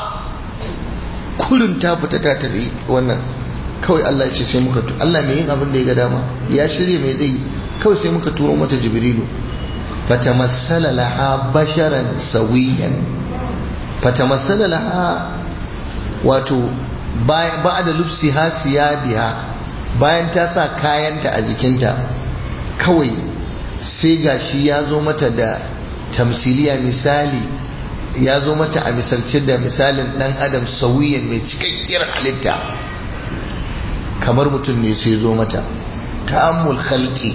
kurin ta fita ta tafi wannan kawai Allah ya ce sai muka Allah mai yin abin da ya ga dama ya shirya mai zai kawai sai muka turo mata jibrilu fatamassala laha basharan sawiyan fatamassala laha wato ba da lufsi ha biya bayan ta sa kayanta a jikinta kawai sai gashi ya zo mata da tamsiliya misali ya zo mata a misalce da misalin dan adam sauyin mai cikakkiyar halitta kamar mutum ne sai zo mata ta'ammul khalqi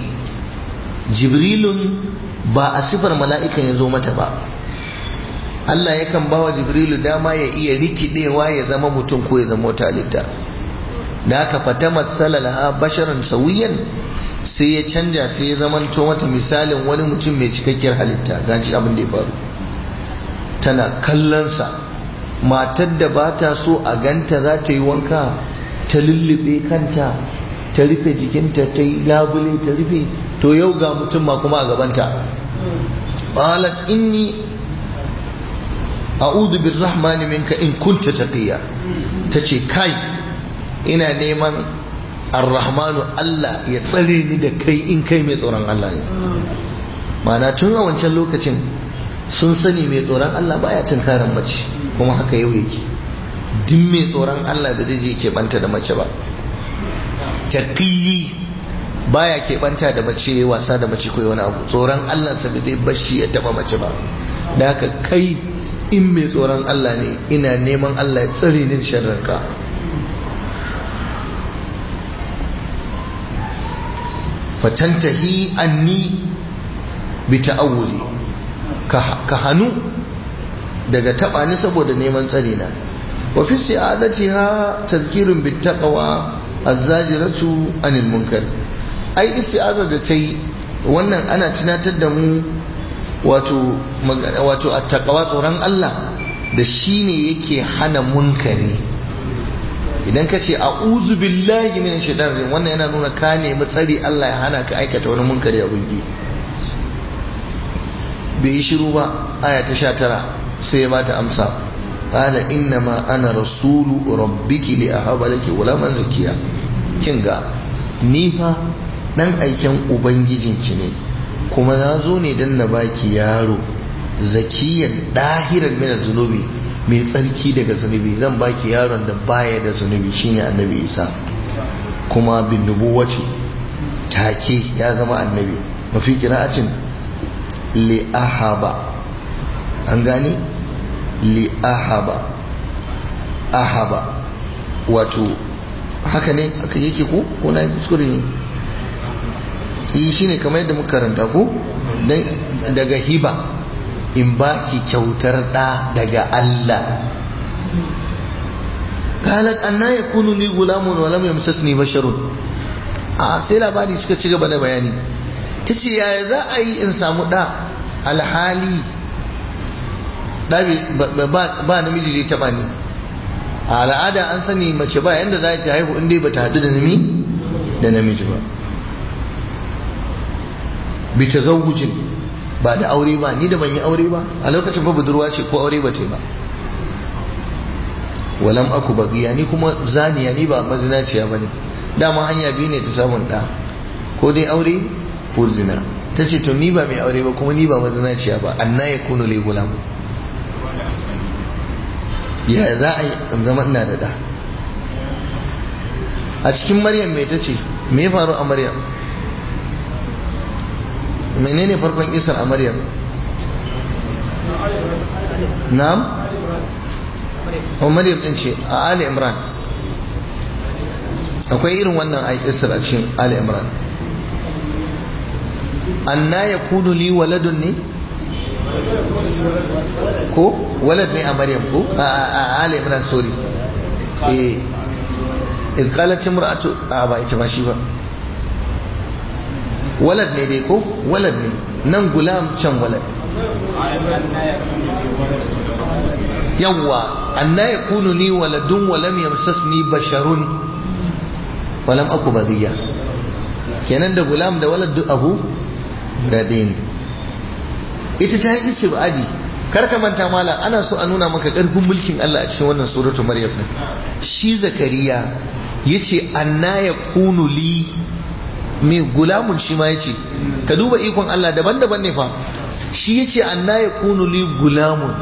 jibrilun ba a sifar mala'ikan ya zo mata ba Allah yakan bawa jibrilu dama ya iya rikidewa ya zama mutum ko ya zama wata halitta da aka fata matsala laha basharan sauyin sai ya canja sai ya zamanto mata misalin wani mutum mai cikakkiyar halitta gaji abin da ya faru tana kallonsa matar da ba ta so a ganta za ta yi wanka ta lullube kanta ta rufe jikinta ta yi labule ta rufe to yau ga mutum ma kuma a gabanta qalat inni a'udhu birrahmani minka in kunta taqiya tace kai ina neman arrahmanu Allah ya tsare ni da kai in kai mai tsoron Allah ne mana tun a wancan lokacin sun sani mai tsoron Allah baya tunkaran mace kuma haka yau yake duk mai tsoron Allah da zai je keɓanta da mace ba taqiyi baya keɓanta da mace wasa da mace koyi wani abu tsoron Allah sa zai bashi ya taba mace ba da haka kai in mai tsoron Allah ne ina neman Allah ya tsare ni sharrinka fatantahi anni bi ta'awuzi ka hanu daga taba ni saboda neman tsare na wa fi si'adatiha tazkirun bit taqwa az-zajiratu anil munkar ai isti'aza da tai wannan ana tunatar da mu wato wato attaqwa tsoron Allah da shine yake hana munkari idan ka ce a'udhu billahi min shaitanir rajim wannan yana nuna ka nemi tsari Allah ya hana ka aikata wani munkari a gungi bai yi shiru ba aya ta sha tara sai ya bata amsa qala innama ana rasulu rabbiki li ahaba laki gulaman zakiya kin ga ni fa dan aiken ubangijinki ne kuma na zo ne dan na baki yaro zakiyan dahiran min zunubi mai tsarki daga zunubi zan baki yaron da baya da zunubi shine annabi isa kuma bin nubuwaci take ya zama annabi mafi kira'atin li ahaba an gane li ahaba ahaba wato haka ne aka yake ko ko na kuskure ne yi shine kamar yadda muka karanta ko daga hiba in baki kyautar da daga Allah qalat anna yakunu li gulamun wa lam yamsasni basharun a sai labari suka ci gaba da bayani tace yaya za a yi in samu da alhali da ba namiji da taba ni a al'ada an sani mace ba yanda za ta haihu in dai bata hadu da nami da namiji ba bi tazawujin ba da aure ba ni da ban yi aure ba a lokacin ba budurwa ce ko aure ba ta ba walam aku bagiya ni kuma zaniya ni ba mazinaciya ba ne dama hanya biyu ne ta samun ɗa ko dai aure ko zina ta ce to ni ba mai aure ba kuma ni ba mazinaciya ba anna ya kunu lai gulamu ya za a yi in zama ina da ɗa a cikin maryam mai ta ce me faru a maryam menene farkon isar a maryam na'am o maryam din ce a ali imran akwai irin wannan a isar a cikin ali imran anna yakunu li waladun ne ko walad ne a maryam ko a ali imran sorry eh إذ قالت امرأة أبا إتما شيبا walad ne dai ko walad ne nan gulam can walad yawwa anna yakunu li waladun wa lam yamsasni basharun wa lam aku badiya kenan da gulam da walad duk abu gade ne ita ta yi istibadi kar ka manta malam ana so a nuna maka karfin mulkin Allah a cikin wannan suratu maryam din shi zakariya yace anna yakunu li mai gulamun shi ma ya ce ka duba ikon Allah daban-daban ne fa shi ya ce anna ya kunu li gulamun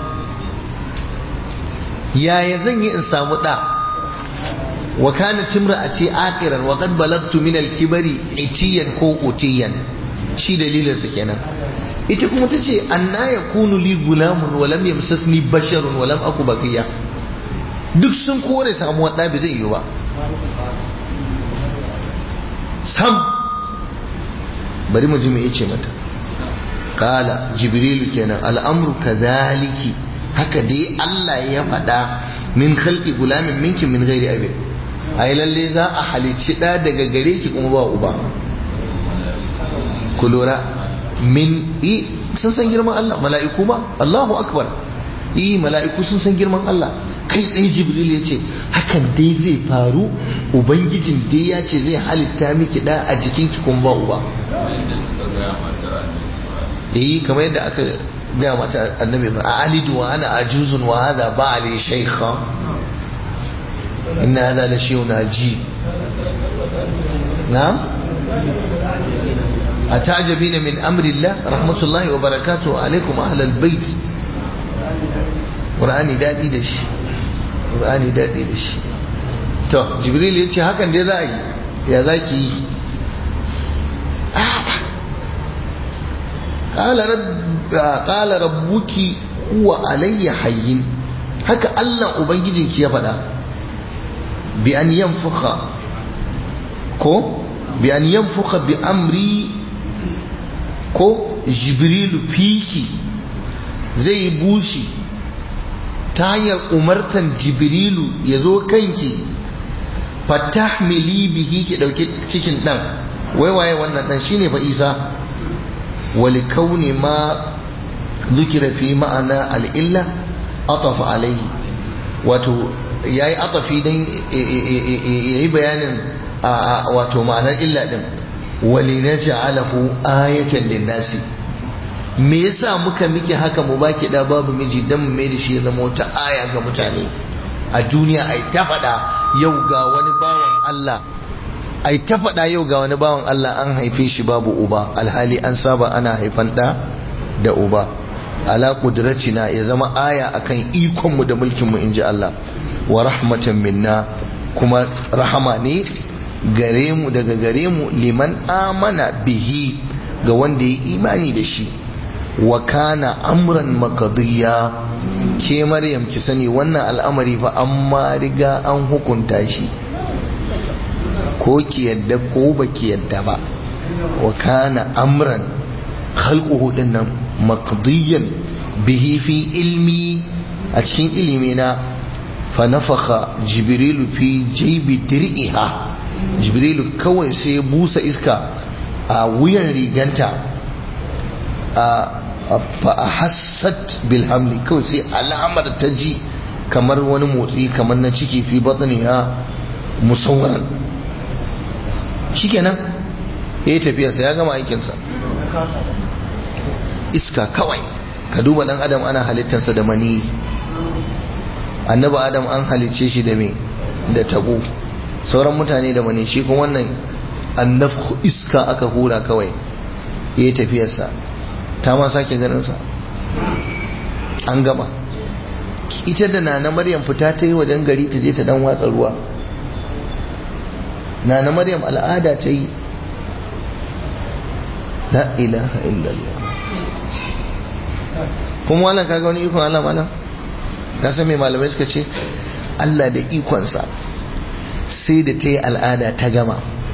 yaya zan yi in samu ɗa wa kana timra a ce akiran wa qad balagtu min al-kibari itiyan ko utiyan shi dalilin sa kenan ita kuma ta ce anna ya kunu li gulamun wa lam yamsasni basharun wa lam aku baqiya duk sun kore samuwar ɗa bai zai yi ba sam bari mu ji me yace mata kala jibrilu kenan al'amru kadhaliki haka dai Allah ya faɗa min khalqi gulamin minki min ghairi abi ai lalle za a halicci da daga gare ki kuma ba uba ku lura min i sun san girman Allah mala'iku ba Allahu akbar i mala'iku sun san girman Allah kai tsaye jibril ya ce hakan dai zai faru ubangijin dai ya ce zai halitta miki da a jikinki kuma ba uba eh kamar yadda aka gaya mata annabi ba a alidu wa ana ajuzun wa hada ba ali shaykha inna hada la shay'un ajib na'am atajabina min amri Allah rahmatullahi wa barakatuhu alaikum ahlal bait qur'ani dadi da shi qur'ani dadi da shi to jibril ya ce hakan dai za a yi ya za ki yi ƙala rabbuki huwa alayya hayyin haka Allah Ubangijinki ya faɗa bi an yanfuka ko bi an yanfuka bi amri ko jibrilu fiki zai bushi ta hanyar umartan jibrilu ya zo kanki fatahmili bihi ki ɗauki cikin ɗan waiwaye wannan ɗan shine fa isa ولكون ما ذكر في معنى الإلة أطف عليه wato yayi atafi dan yayi bayanin wato ma'anar illa din walinaj'alahu ayatan linnasi me yasa muka miki haka mu baki da babu miji dan mu mai da shi ya zama wata aya ga mutane a duniya ai ta faɗa yau ga wani bawan Allah ai ta faɗa yau ga wani bawan Allah an haife shi babu uba alhali an saba ana haifan ɗa da uba ala kudratina ya zama aya akan ikon mu da mulkin mu inji Allah wa rahmatan minna kuma rahama ne gare mu daga gare mu liman amana bihi ga wanda ya imani da shi wa kana amran makadiyya ke maryam ki sani wannan al'amari fa amma riga an hukunta shi ko ki yadda ko ba ki yadda ba wa kana amran khalquhu dinnan maqdiyan bihi fi ilmi a cikin ilimi na fa nafakha jibrilu fi jaybi dir'iha jibrilu kawai sai ya busa iska a wuyan riganta a fa hassat bil hamli kawai sai alamar ta ji kamar wani motsi kamar na ciki fi batniha musawwaran shikenan ya yi tafiyarsa ya gama aikinsa iska kawai ka duba dan adam ana halittarsa da mani annabi adam an halicce shi da me da tabo sauran mutane da mani shi kuma wannan annafku iska aka hura kawai ya yi tafiyarsa ta ma sake ganinsa an gama ita da na maryam fita ta yi wajen gari ta je ta dan watsa ruwa na na maryam al'ada ta yi la ilaha illallah kuma wannan kaga wani ikon Allah malam ka san me malamai suka ce Allah da ikonsa sai da ta yi al'ada ta gama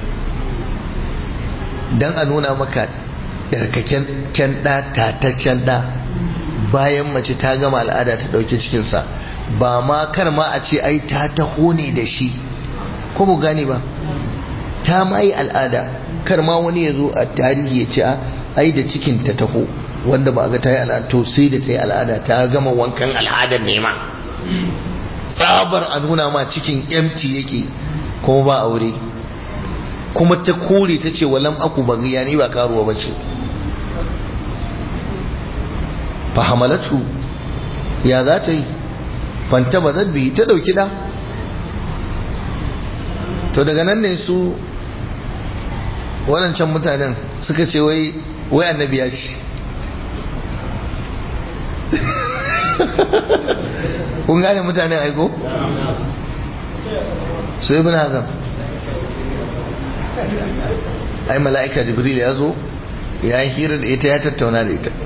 don a nuna maka ɗarkaken ɗa tataccen ɗa bayan mace ta gama al'ada ta ɗauki cikinsa ba ma kar ma a ce ai ta taho ne da shi ko mu gane ba ta ma yi al'ada kar ma wani ya zo a tarihi ya ce ai da cikin ta taho wanda ba a ga ta yi al'ada to sai da ta yi al'ada ta gama wankan al'adar nema tsabar a nuna ma cikin empty yake kuma ba aure kuma ta kore ta ce walam aku bagiya ni ba karuwa ba ce fahamalatu ya za ta yi fanta ba zabbi ta dauki da to daga nan ne su waɗancan mutanen suka ce wai wai annabi ya ce kun gane mutanen aiko su ibn hazam ai mala'ika jibril ya zo ya yi hira da ita ya tattauna da ita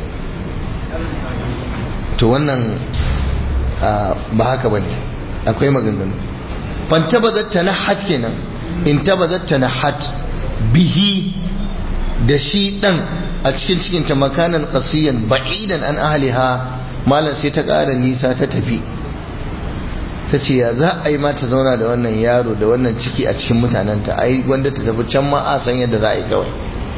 to wannan ba haka ba ne akwai maganganu ban tabbatar ta na hat kenan in tabbatar ta na hat bihi da shi dan a cikin cikinta makanan kasiyan ba'idan an ahliha malam sai ta ƙara nisa ta tafi ta ce ya za a yi mata zauna da wannan yaro da wannan ciki a cikin mutanenta ai wanda ta tafi can ma a san yadda za a yi kawai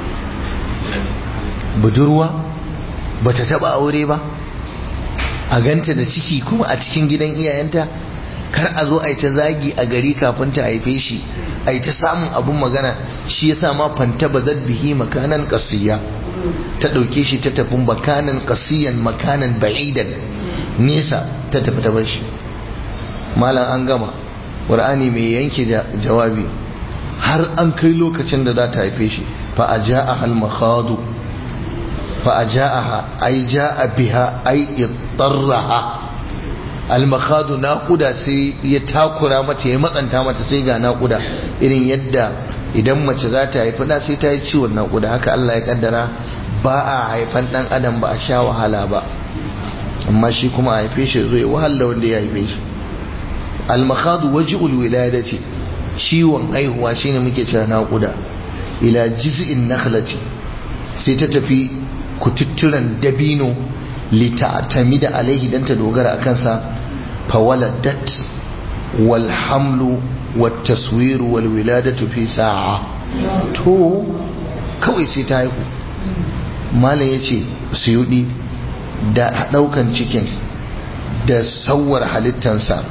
budurwa ba ta taba aure ba a ganta da ciki kuma a cikin gidan iyayenta kar a zo a yi ta zagi a gari kafin ta haife shi a yi ta samun abun magana shi yasa ma fanta ba bihi makanan kasiya ta ɗauke shi ta tafi makanan kasiyan makanan ba'idan nesa ta tafi ta bar shi malam an gama ƙur'ani mai yanke jawabi har an kai lokacin da za ta haife shi fa a ja'a hal makhadu fa a ja'aha ai ja'a biha ai ittarraha al makhadu naquda sai ya takura mata ya matsanta mata sai ga naquda irin yadda idan mace za ta haifi da sai ta yi ciwon naquda haka Allah ya kaddara ba a haifan dan adam ba a sha wahala ba amma shi kuma a haife shi zai wahala wanda ya haife shi almakhadu waji'ul wiladati ciwon haihuwa shine muke cewa naƙuda ila jiz'in nakhlati sai ta tafi kututturan dabino lita'tamida alaihi dan ta dogara akan sa fawaladat wal hamlu wat taswir wal wiladatu fi sa'a to kawai sai ta haihu malam yace suyudi da daukan cikin da sauwar halittansa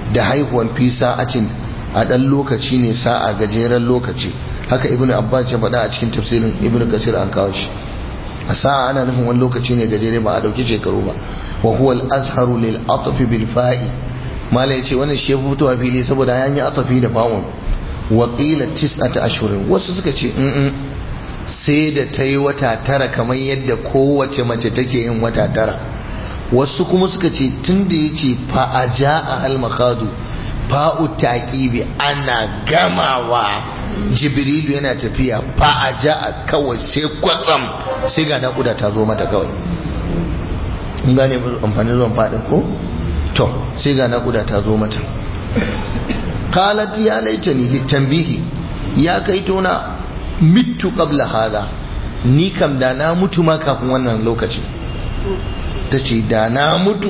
da haihuwan fi sa'atin a ɗan lokaci ne sa'a gajeren lokaci haka ibnu abbas ya faɗa a cikin tafsirin ibnu kasir an kawo shi a sa'a ana nufin wani lokaci ne gajere ba a ɗauki shekaru ba wa huwa al-azharu lil atfi bil fa'i mala yace wannan shi ya fitowa fili saboda ya yi atafi da fa'un wa qila tis'ata ashhurin wasu suka ce in sai da ta yi wata tara kamar yadda kowace mace take yin wata tara wasu kuma suka ce tun da ya ce fa'aja a halmakadu fa'u taƙibi ana gamawa jibrilu yana tafiya fa'aja a kawai sai kwatsam sai ga naƙuda ta zo mata kawai in gane amfani zuwan faɗin ko? to sai ga naƙuda ta zo mata qalat ya laitani litanbihi ya kai tona mitu qabla hada ni kam da na mutu ma kafin wannan lokaci ta ce da na mutu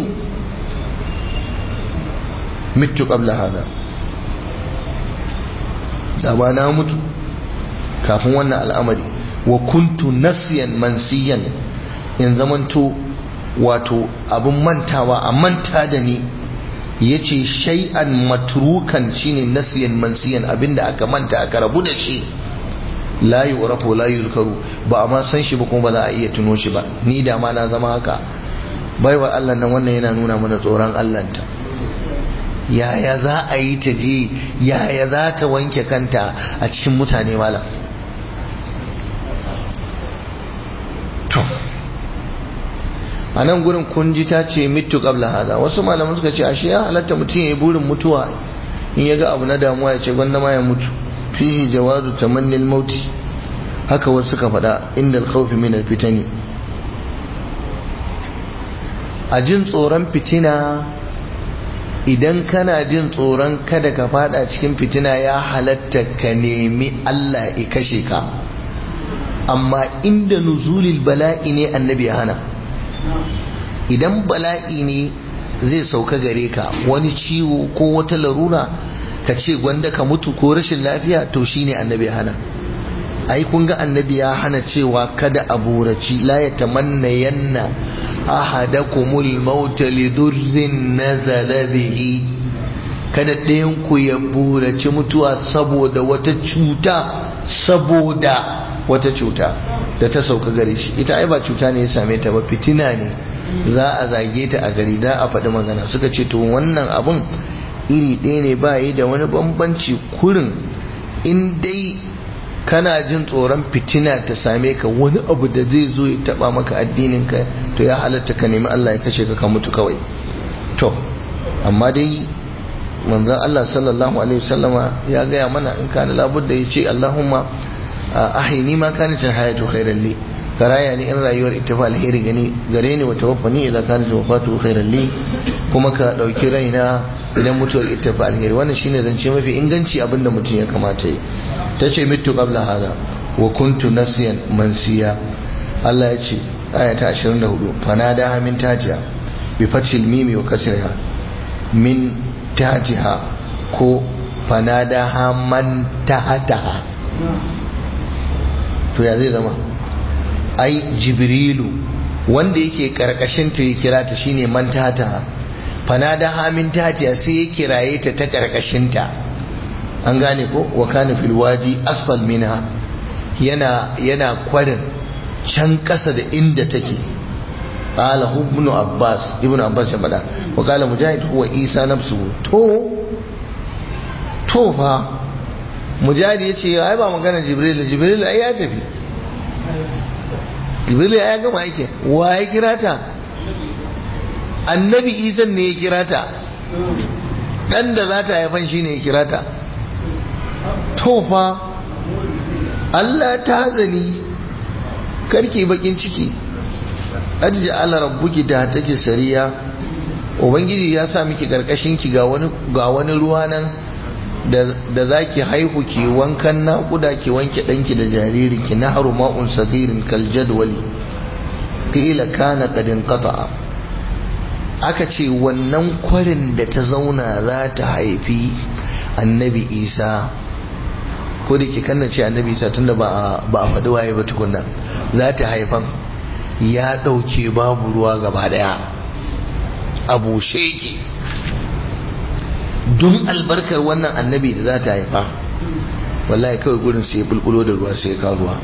mitu qabla hada da ba na mutu kafin wannan al'amari wa kuntu nasiyan mansiyan in zamanto wato abin mantawa a manta da ni ya ce shay'an matrukan shine nasiyan mansiyan abinda aka manta aka rabu da shi la yu'rafu la yuzkaru ba a ma san shi ba kuma ba za a iya tuno shi ba ni da ma na zama haka baiwa Allah nan wannan yana nuna mana tsoron Allah ta yaya za a yi ta je yaya za ta wanke kanta a cikin mutane malam to a nan gurin kunji ta ce mitu qabla hada wasu malaman suka ce ashe ya halatta mutum ya yi burin mutuwa in ya ga abu na damuwa ya ce gwanda ma ya mutu fihi jawazu tamannil mauti haka wasu suka faɗa inda alkhawfi min alfitani a jin tsoron fitina idan kana jin tsoron kada ka fada cikin fitina ya halatta ka nemi Allah ya kashe ka amma inda nuzulil bala'i ne annabi ya hana idan bala'i ne zai sauka gare ka wani ciwo ko wata larura ka ce gwanda ka mutu ko rashin lafiya to shine annabi ya hana ai kun ga annabi ya hana cewa kada a buraci la ya tamanna yanna ahadakumul maut li durrin nazala bihi kada ɗayan ku ya buraci mutuwa saboda wata cuta saboda wata cuta da ta sauka gare shi ita ai ba cuta ne ya same ta ba fitina ne za a zage ta a gari da a faɗi magana suka ce to wannan abun iri ɗaya ne ba yi da wani bambanci kurin in dai kana jin tsoron fitina ta same ka wani abu da zai zo ya taba maka addinin ka to ya halatta ka nemi Allah ya kashe ka ka mutu kawai to amma dai manzon Allah sallallahu alaihi wasallama ya gaya mana in kana labudda ya ce Allahumma ahini ma kanat hayatu khairan li karaya ni in rayuwar ita fa alheri gani gare ni wa tawaffani idan kanat wafatu khairan li kuma ka dauki raina idan mutuwar ita fa alheri wannan shine zance mafi inganci abinda mutum ya kamata yi ta ce mitu qabla hada wa kuntu nasiyan mansiya Allah ya ce aya ta 24 fanada min tajiya bi fathil mimi wa kasriha min tajiha ko fanada man tahataha to ya zai zama ai jibrilu wanda yake karkashin ta ya kira ta shine man tahataha fanada min tajiya sai ya kiraye ta ta karkashin ta an gane ko wa kana fil wadi asfal minha yana yana kwarin can kasa da inda take qala ibn abbas ibn abbas ya bada wa qala mujahid huwa isa nafsu to to fa mujahid yace ai ba magana jibril jibril ai ya tafi jibril ya gama yake wa ya kira ta annabi isa ne ya kira ta dan da za ta haifan shine ya kira ta tofa Allah ta zani karki bakin ciki adji ala rabbuki da take sariya ubangiji ya sa miki karkashin ki ga wani ga wani ruwa nan da zaki haihu ki wankan naƙuda ki wanke danki da jariri ki nahru ma'un sadirin kal jadwali qila kana qad inqata'a aka ce wannan kwarin da ta zauna za ta haifi annabi isa ko da ke kanna ce annabi isa tunda ba a faɗi waye ba tukunna za ta haifan ya ɗauke babu ruwa gaba ɗaya a bushe ki don albarkar wannan annabi da za ta haifa wallahi kawai gurin sai ya bulbulo da ruwa sai ya kawo ruwa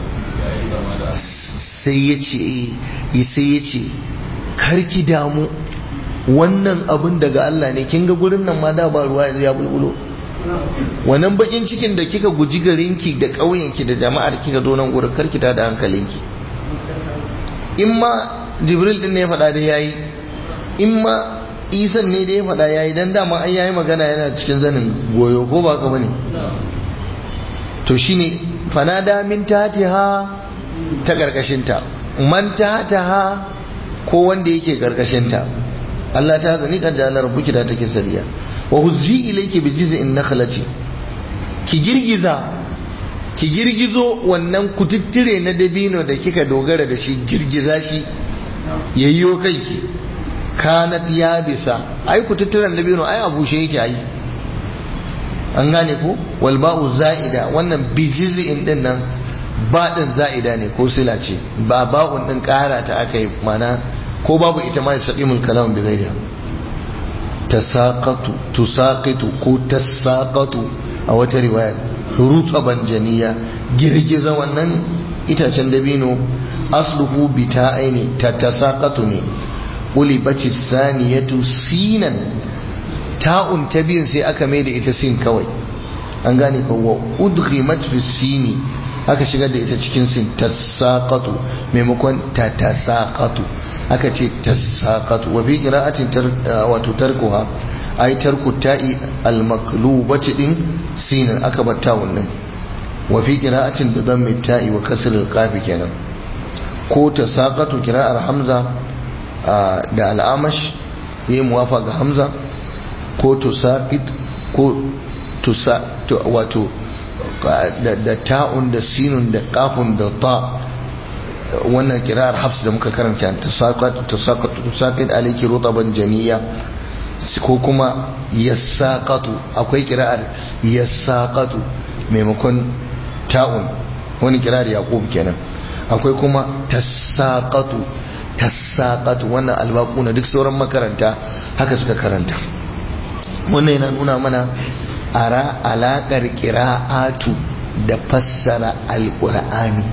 sai ya ce sai ya ce karki damu wannan abin daga Allah ne kin ga gurin nan ma da ba ruwa ya bulbulo wannan bakin cikin da kika guji garinki da ƙauyenki da jama'ar kika zo nan gurin karki ta da hankalinki in ma jibril din ne ya faɗa da yayi in ma isan ne da ya faɗa yayi dan dama ai yayi magana yana cikin zanin goyo ko ba ka bane to shine fanada min tatiha ta karkashinta man tataha ko wanda yake karkashinta Allah ta zani kan jalar buki da take sariya wa huzzi ilayki bi jiz'in nakhlati ki girgiza ki girgizo wannan kututtire na dabino da kika dogara da shi girgiza shi yayyo kanki kanat ya bisa ai kututturen dabino ai abushe yake ai an gane ko wal ba'u za'ida wannan bi jiz'in din nan ba din za'ida ne ko sila ce ba ba'un din kara ta aka yi mana ko babu ita ma yasqimul kalam bi ghairiha tasaqatu tusaqitu ko tasaqatu a wata riwaya rutaban janiya girgiza wannan itacen dabino asluhu bita aini ta tasaqatu ne ulibaci saniyatu sinan ta'un ta biyun sai aka mai da ita sin kawai an gane ko wa udghimat fi sini aka shigar da ita cikin sin tasaqatu maimakon ta tasaqatu aka ce tasaqatu wa bi qira'atin wato tarkuha ay tarku ta'i al maqlubati din sinan aka batta wannan wa fi qira'atin bi dhammi ta'i wa kasr al qaf kenan ko tasaqatu qira'ar hamza da al'amash yi muwafa ga hamza ko tusaqit ko tusa wato da ta'un da sinun da kafun da ta wannan kirar hafs da muka karanta tusaqit alayki rutaban janiya ko kuma yassaqatu akwai kirar yassaqatu maimakon ta'un wani kirar yaqub kenan akwai kuma tasaqatu tasaqatu wannan albaquna duk sauran makaranta haka suka karanta wannan yana nuna mana ara alaƙar ƙira'atu da fassara alƙur'ani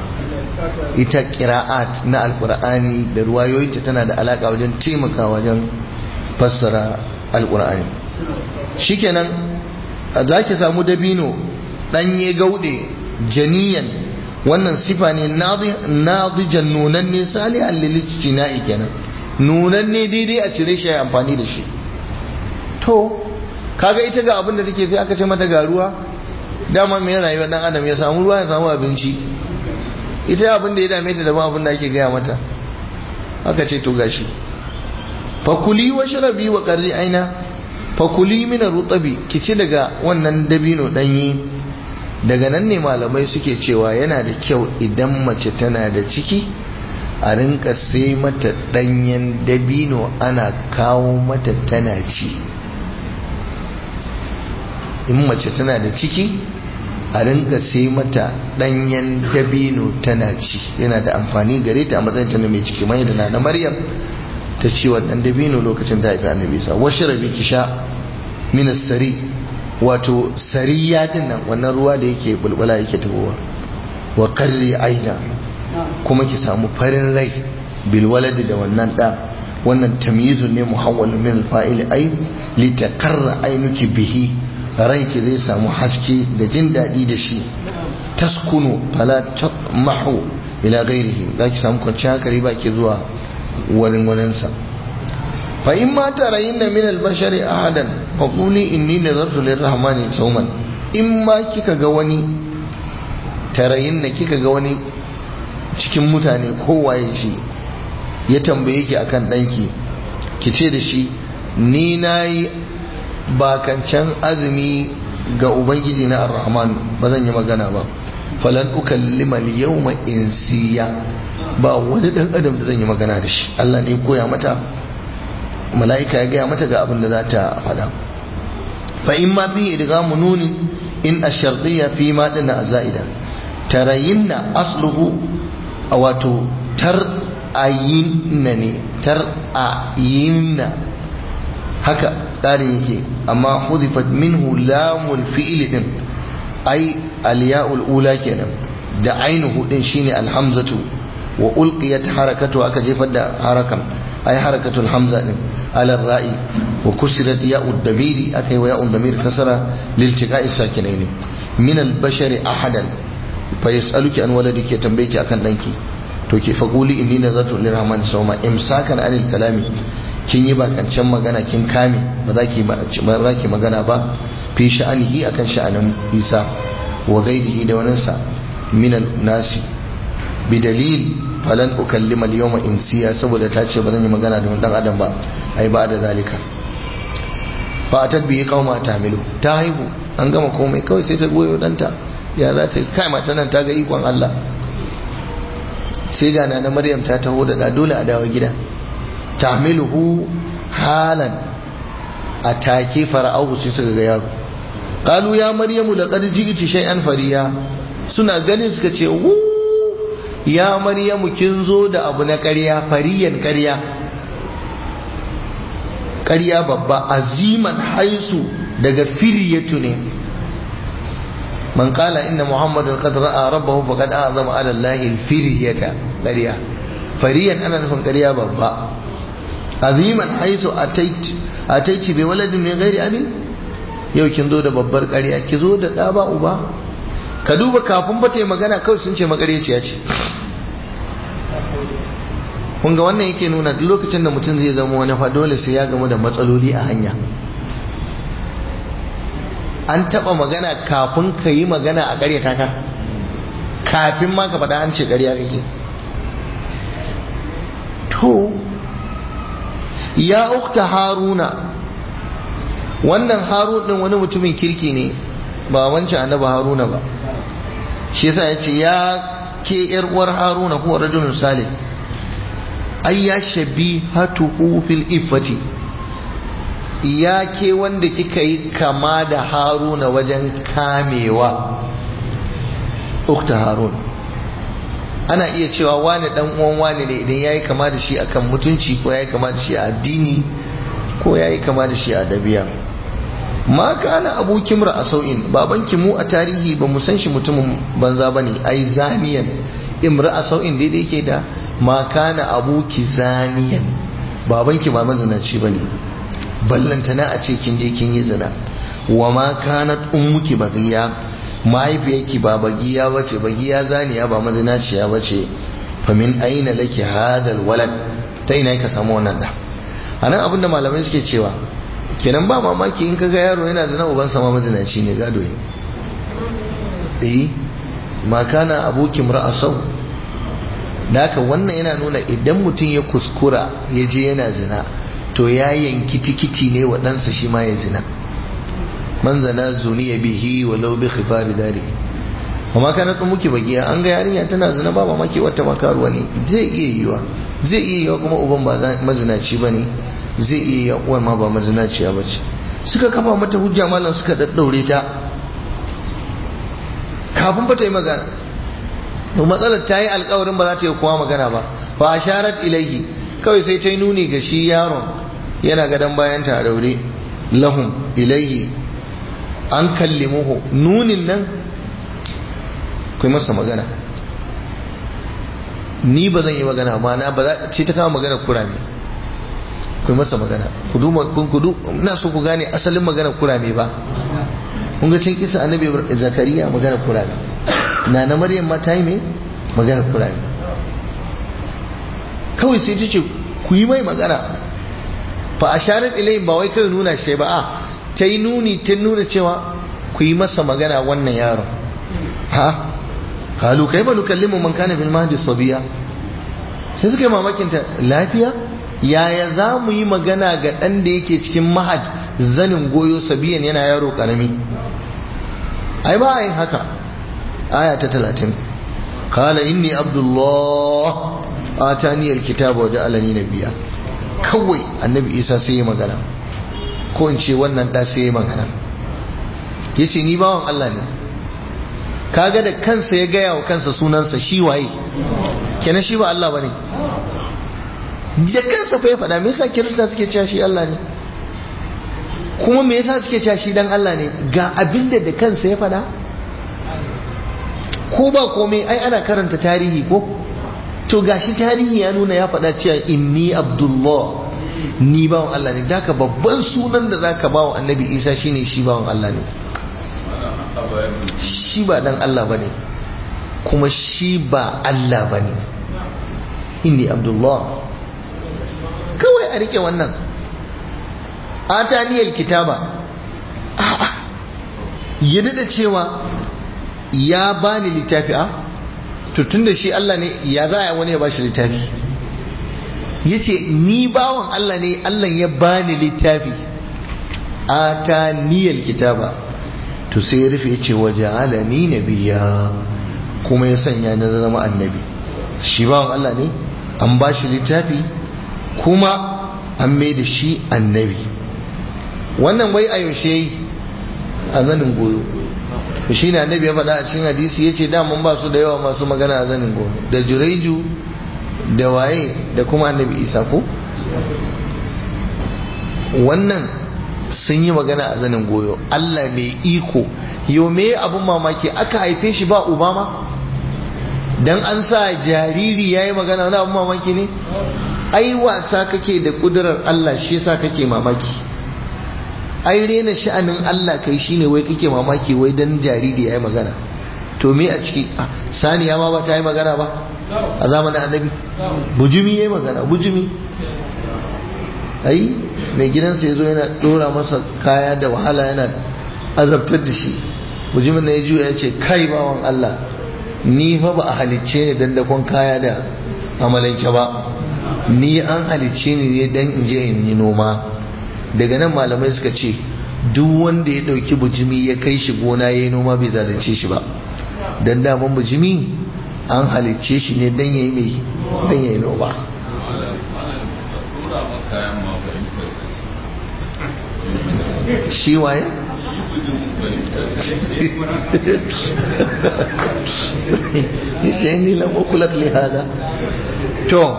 ita ƙira'at na alƙur'ani da ruwayoyinta tana da alaƙa wajen taimaka wajen fassara alƙur'ani shikenan za ki samu dabino ɗanye gauɗe janiyan wannan sifa ne nadijan nunanne salihan lilicina'i kenan nunanne daidai a cire shi a amfani da shi to kaga ita ga abin da take sai aka ce mata ga ruwa dama mai rayuwar dan adam ya samu ruwa ya samu abinci ita abin da ya dame ta da ba abin da ake gaya mata aka ce to gashi fakuli wa sharabi wa qarri aina fakuli min rutabi kici daga wannan dabino danyi daga nan ne malamai suke cewa yana da kyau idan mace tana da ciki a rinka sai mata danyen dabino ana kawo mata tana ci in mace tana da ciki a rinka sai mata danyen dabino tana ci yana da amfani gare ta a matsayin ta mai ciki mai da na maryam ta ci wannan dabino lokacin da haifi annabi sa wasu rabi ki sha minas sari wato sariya din nan wannan ruwa da yake bulbula yake tabowa wa karri aina kuma ki samu farin rai bil waladi da wannan da wannan tamyizun ne muhawwal min fa'il ay li takarra ainuki bihi ranki zai samu haske da jin daɗi da shi taskunu fala mahu ila gairihi za ki samu kwanciyar hankali ba ke zuwa wurin wurinsa fa in ma tarayin na min albashari ahadan fa quli inni nazartu lirrahmani sawman in ma kika ga wani tarayin na kika ga wani cikin mutane kowaye shi ya tambaye ki akan danki ki ce da shi ni nayi bakancan azumi ga ubangiji na ar-rahman ba zan yi magana ba falan ukallima al-yawma insiya ba wani dan adam da zan yi magana da shi Allah ne koya mata mala'ika ya gaya mata ga abin da za ta faɗa fa in ma fi idgamu nunin in ash-shartiyya fi ma dinna azaida tarayinna asluhu wato tar ayinna ne tar ayinna haka tsarin yake amma hudifat minhu lamul fi'ili din ai aliya'ul ula kenan da ainihu din shine alhamzatu wa ulqiyat harakatu aka jefar da harakan ai harakatul hamza din ala ra'i wa kusirat ya'ud damiri aka yi wa ya'ud damir kasara liltiqa'i sakinaini min al-bashari ahadan fa yas'aluki an waladiki tambaye ki akan danki to ki faquli inni nazartu lirrahman sawma imsakan anil kalami kin yi bakancan magana kin kame ba za ki ba za ki magana ba fi sha'anihi akan sha'anin Isa wa ghairihi da wannan sa min al-nasi bidalil falan ukallima al-yawma insiya saboda ta ce ba zan yi magana da wani dan adam ba ai ba da zalika fa atat bi qauma tamilu ta haihu an gama komai kawai sai ta goyo danta ya za ta kai mata nan ta ga ikon Allah sai ga na Maryam ta taho da dole a dawo gida tahmiluhu halan atake fara'ahu sai suka ga yaro qalu ya maryamu laqad ji'ti shay'an fariya suna ganin suka ce wu ya maryamu kin zo da abu na ƙarya fariyan ƙarya ƙarya babba aziman haisu daga firyatu ne man qala inna muhammadan qad ra'a rabbahu faqad a'zama ala allahi al-firyata ƙarya fariyan ana nufin ƙarya babba aziman haisu atait ataiti bi waladin min ghairi abin yau kin zo da babbar ƙarya ki zo da ɗa ba uba ka duba kafin ba ta yi magana kawai sun ce makareciya ce kun ga wannan yake nuna duk lokacin da mutum zai zama wani fa dole sai ya gamu da matsaloli a hanya an taba magana kafin ka yi magana a ƙaryata ka kafin ma ka faɗa an ce ƙarya kake to ya ukta haruna wannan harun din wani mutumin kirki ne ba wancan annabi haruna ba shi yasa ya ce ya ke yar uwar haruna ko rajulun salih ai ya shabi hatuhu fil iffati ya ke wanda kika yi kama da haruna wajen kamewa ukta harun ana iya cewa wani dan uwan wani ne idan yayi kama da shi akan mutunci ko yayi kama da shi a addini ko yayi kama da shi a dabi'a ma kana abuki a sau'in babanki mu a tarihi ba mu san shi mutumin banza bane ai zaniyan imra sau'in daidai yake da ma kana abuki zaniyan babanki ba mazinaci bane ballantana a ce kin je kin yi zina wa ma kanat ummuki baghiya mahaifiyarki ba bagiya bace bagiya zaniya ba mazinaciya bace fa min aina laki hadal walad ta ina ka samu wannan da anan abinda malamai suke cewa kenan ba mamaki in kaga yaro yana zina uban sama mazinaci ne gado ne eh ma kana abuki ra'asau naka wannan yana nuna idan mutum ya kuskura ya je yana zina to ya yanki tikiti ne wa ɗansa shi ma ya zina man zana zuniya bihi walau bi khifari dari amma kana tun muke bagiya an ga yarinya tana zina ba mamaki wata makaruwa ne zai iya yiwa zai iya yiwa kuma uban ba mazinaci ba ne zai iya yiwa uwar ma ba mazinaciya ba ce suka kafa mata hujja malam suka daddaure ta kafin ba ta yi magana to matsalar ta yi alkawarin ba za ta yi kowa magana ba fa asharat ilaihi kawai sai ta yi nuni ga shi yaron yana gadon bayan ta daure lahum ilaihi an kallimuhu nunin nan kai masa magana ni ba zan yi magana ma na ba za ce ta kama magana kurame kai masa magana ku duba kun kudu ina so ku gane asalin magana kurame ba kun ga cin kisa annabi zakariya magana kurame na na maryam ma ta yi me magana kurame kawai sai ta ce ku yi mai magana fa asharat ilayhim ba wai kai nuna shi ba a ta yi nuni ta nuna cewa ku yi masa magana wannan yaron ha halu kai ba nukallimu man kana bil mahdi sabiya sai suka yi mamakin ta lafiya yaya za mu yi magana ga ɗan da yake cikin mahad zanin goyo sabiyan yana yaro karami ai ba yin haka aya ta talatin kala inni abdullah atani alkitaba wa ja'alani nabiyya kawai annabi isa sai ya magana ko in ce wannan da sai ya magana yace ni bawan Allah ne kaga da kansa ya gaya wa kansa sunansa shi waye kenan shi ba Allah bane da kansa fa ya faɗa me yasa kirista suke cewa shi Allah ne kuma me yasa suke cewa shi dan Allah ne ga abinda da kansa ya faɗa ko ba komai ai ana karanta tarihi ko to gashi tarihi ya nuna ya faɗa cewa inni abdullah ni bawan Allah ne daka babban sunan da zaka bawa annabi Isa shine shi bawan Allah ne shi ba dan Allah bane kuma shi ba Allah bane inni abdullah kawai a rike wannan ataniyal kitaba a'a yadda da cewa ya bani littafi a to tunda shi Allah ne ya za a wani ya bashi littafi yace ni bawan Allah ne Allah ya bani littafi ataniyal kitaba to sai ya rufe yace waja'alani nabiyya kuma ya sanya na zama annabi shi bawan Allah ne an bashi littafi kuma an mai da shi annabi wannan wai a yaushe yi a zanin goyo shi ne annabi ya faɗa a cikin hadisi ya ce daman ba su da yawa masu magana a zanin goyo da jureju da waye da kuma annabi isa ko wannan sun yi magana a zanin goyo allah mai iko yau me abun mamaki aka haife shi ba obama dan an sa jariri ya yi magana wani abun mamaki ne ai wasa kake da kudurar allah shi yasa kake mamaki ai rena sha'anin Allah kai shine wai kake mamaki wai dan jariri yayi magana to me a ciki saniya ma ba ta yi magana ba a zamanin annabi bujumi yayi magana bujumi ai mai gidansa yazo yana dora masa kaya da wahala yana azabtar da shi bujumin na ya juya ya ce kai bawan Allah ni fa ba a halicce ni dan dakon kaya da amalanke ba ni an halicce ni ne dan in je in yi noma daga nan malamai suka ce duk wanda ya dauki bujimi ya kai shi gona ya yi noma bai zalunce shi ba don daman bujimi an halicce shi ne don ya yi mai don ya yi noma shi waye? shi ne lamokulat lihada to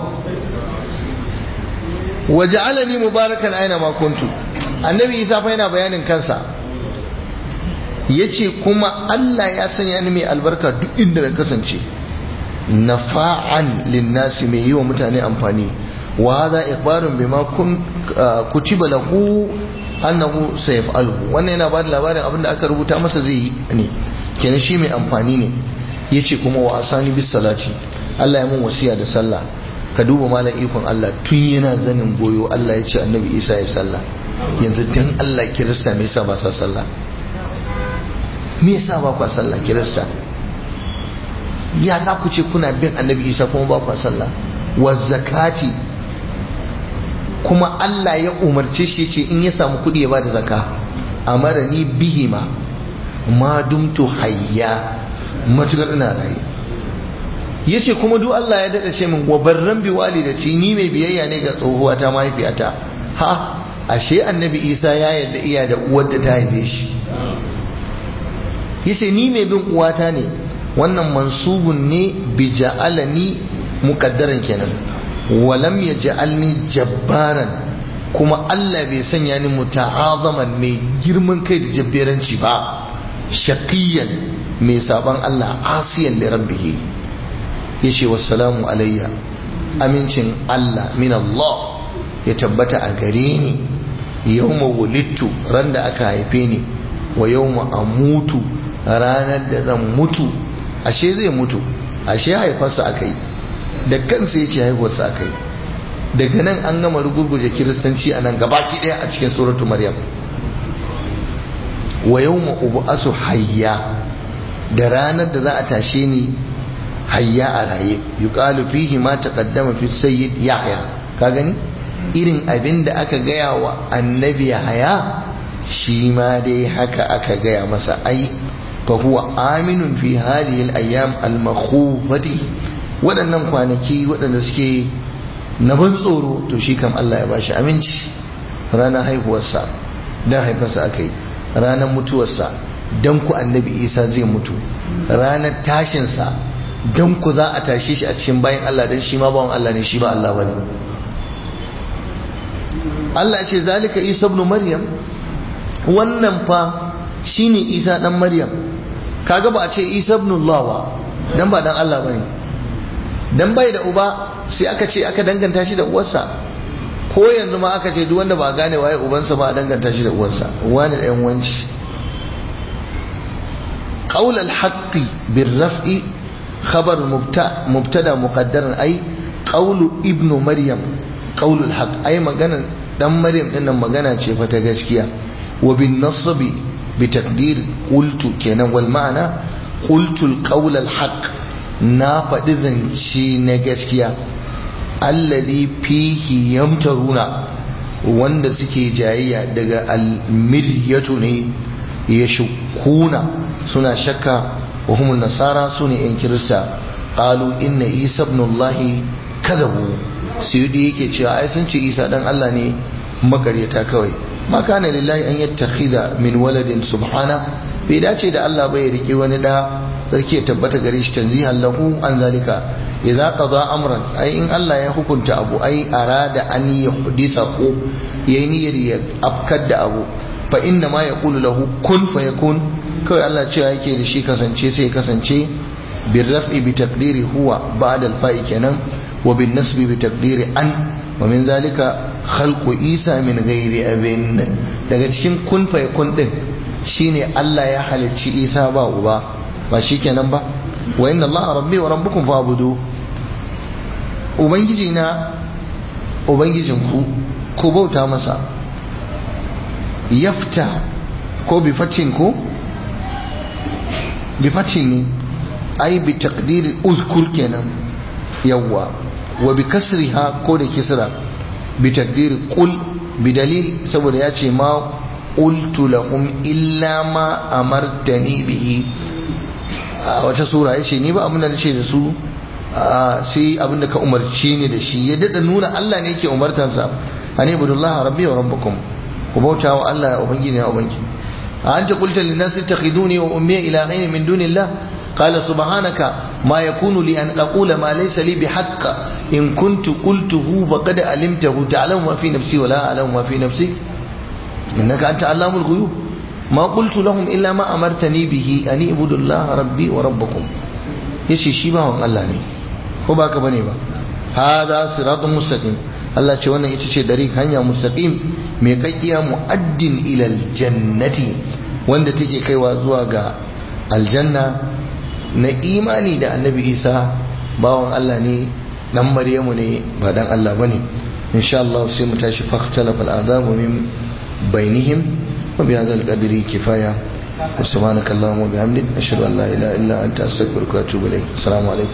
waja'alani mubarakan aina ma kuntu annabi isa fa yana bayanin kansa yace kuma Allah ya sanya ni mai albarka duk inda na kasance nafa'an linnasi mai yi wa mutane amfani wa hadha ikhbarun bima kun kutiba lahu annahu sayaf'aluhu wannan yana bada labarin abinda aka rubuta masa zai yi ne kenan shi mai amfani ne yace kuma wa asani bis salati Allah ya mun wasiya da sallah ka duba malam ikon Allah tun yana zanin goyo Allah ya ce annabi Isa ya sallah yanzu dan Allah kirista me yasa ba sa sallah me yasa ba ku sallah kirista ya za ku ce kuna bin annabi Isa kuma ba ku sallah wa zakati kuma Allah ya umarce shi ce in ya samu kudi ya bada zaka amara ni bihima ma dumtu hayya matukar ina raye yace kuma duk Allah ya dada ce min wa barran bi walidati ni mai biyayya ne ga tsohuwa ta mahaifiyata ha ashe annabi Isa ya yarda iya da uwar da ta haife shi yace ni mai bin uwata ne wannan mansubun ne bi ja'alani muqaddaran kenan wa lam yaj'alni jabbaran kuma Allah bai sanya ni muta'azaman mai girman kai da jabberanci ba shaqiyan mai saban Allah asiyan li rabbihi yace wassalamu alayya amincin Allah min Allah ya tabbata a gare ni yawma wulittu ran da aka haife ni wa yawma amutu ranar da zan mutu ashe zai mutu ashe haifarsa aka yi da kansa ya ce haifarsa aka yi daga nan an gama rugurguje kiristanci a nan gabaki daya a cikin suratu maryam wa yawma ub'asu hayya da ranar da za a tashe ni hayya a raye yuqalu fihi ma taqaddama fi sayyid yahya ka gani irin abin da aka gaya wa annabi yahya shi ma dai haka aka gaya masa ai fa huwa aminun fi hadhihi al-ayyam al-makhufati waɗannan kwanaki waɗanda suke na ban tsoro to shi kam Allah ya bashi aminci ranar haihuwarsa dan haifarsa aka yi ranar mutuwarsa dan ku annabi isa zai mutu ranar tashinsa don ku za a tashe shi a cikin bayan Allah don shi ma bawan Allah ne shi ba Allah bane Allah ya ce zalika Isa ibn Maryam wannan fa shine isa dan maryam kaga ba a ce isa ibnullah ba dan ba dan Allah bane dan bai da uba sai aka ce aka danganta shi da uwarsa ko yanzu ma aka ce duk wanda ba gane waye ubansa ba a danganta shi da uwarsa wani ɗayan wanci qaul al-haqqi bir-raf'i khabar mubtada muqaddaran ay qawlu ibnu maryam qaul al-haqq ay magana dan maryam din nan magana ce fa ta gaskiya wa bin nasbi bi taqdir qultu kenan wal ma'ana qultu al-qawl al-haqq na faɗi zance na gaskiya alladhi fihi yamtaruna wanda suke jayayya daga almiryatu ne ya shukuna suna shakka wa humun nasara su ne yan kirista qalu inna isa ibn allahi kadabu suyudi yake cewa ai sun ce isa dan Allah ne makaryata kawai ma kana lillahi an yattakhidha min waladin subhana bai dace da Allah bai rike wani da sarki ya tabbata gare shi tanzihan lahu an zalika idza qada amran ai in Allah ya hukunta abu ai arada an yuhditha ko yayi niyyar ya afkar da abu fa inna ma yaqulu lahu kun fayakun kawai Allah cewa yake da shi kasance sai kasance bir raf'i bi taqdiri huwa ba'da al fa'i kenan wa bin nasbi bi taqdiri an wa min zalika khalqu isa min ghairi abin daga cikin kun fayakun din shine Allah ya halicci isa ba uba ba shi kenan ba wa inna Allah rabbi wa rabbukum fa'budu ubangiji na ubangijin ku ku bauta masa yafta ko bi fatin ko bi fatin ne ai bi taqdir uzkur kenan yawwa wa bi kasriha ko da kisra bi taqdir qul bi dalil saboda ya ce ma qultu lahum illa ma amartani bihi a wata sura ya ce ni ba abin da nace da su sai abin da ka umarci ni da shi ya dada nuna Allah ne ke umartansa an ibudullah rabbi wa rabbukum ku bauta wa Allah ya ubangiji ya ubangiji a anta qulta lin nas ittakhiduni wa ummi ilahayn min dunillah qala subhanaka ma yakunu li an aqula ma laysa li bihaqq in kuntu qultuhu faqad alimtahu ta'lamu ma fi nafsi wa la a'lamu ma fi nafsik innaka anta allamul ghuyub ما قلت لهم إلا ما أمرتني به أن اعبدوا الله ربي وربكم yace shi bawan Allah ne ko baka bane ba hada siratun mustaqim Allah ce wannan ita ce dari hanya mustaqim mai kakkiya muaddin ila aljannati wanda take kaiwa zuwa ga aljanna na imani da annabi Isa bawan Allah ne dan Maryamu ne ba dan Allah bane insha Allah sai mu tashi fahtalafa al'adabu min bainihim وبهذا القدر كفاية وسبحانك اللهم وبحمدك أشهد أن لا إله إلا أنت أستغفرك وأتوب إليك السلام عليكم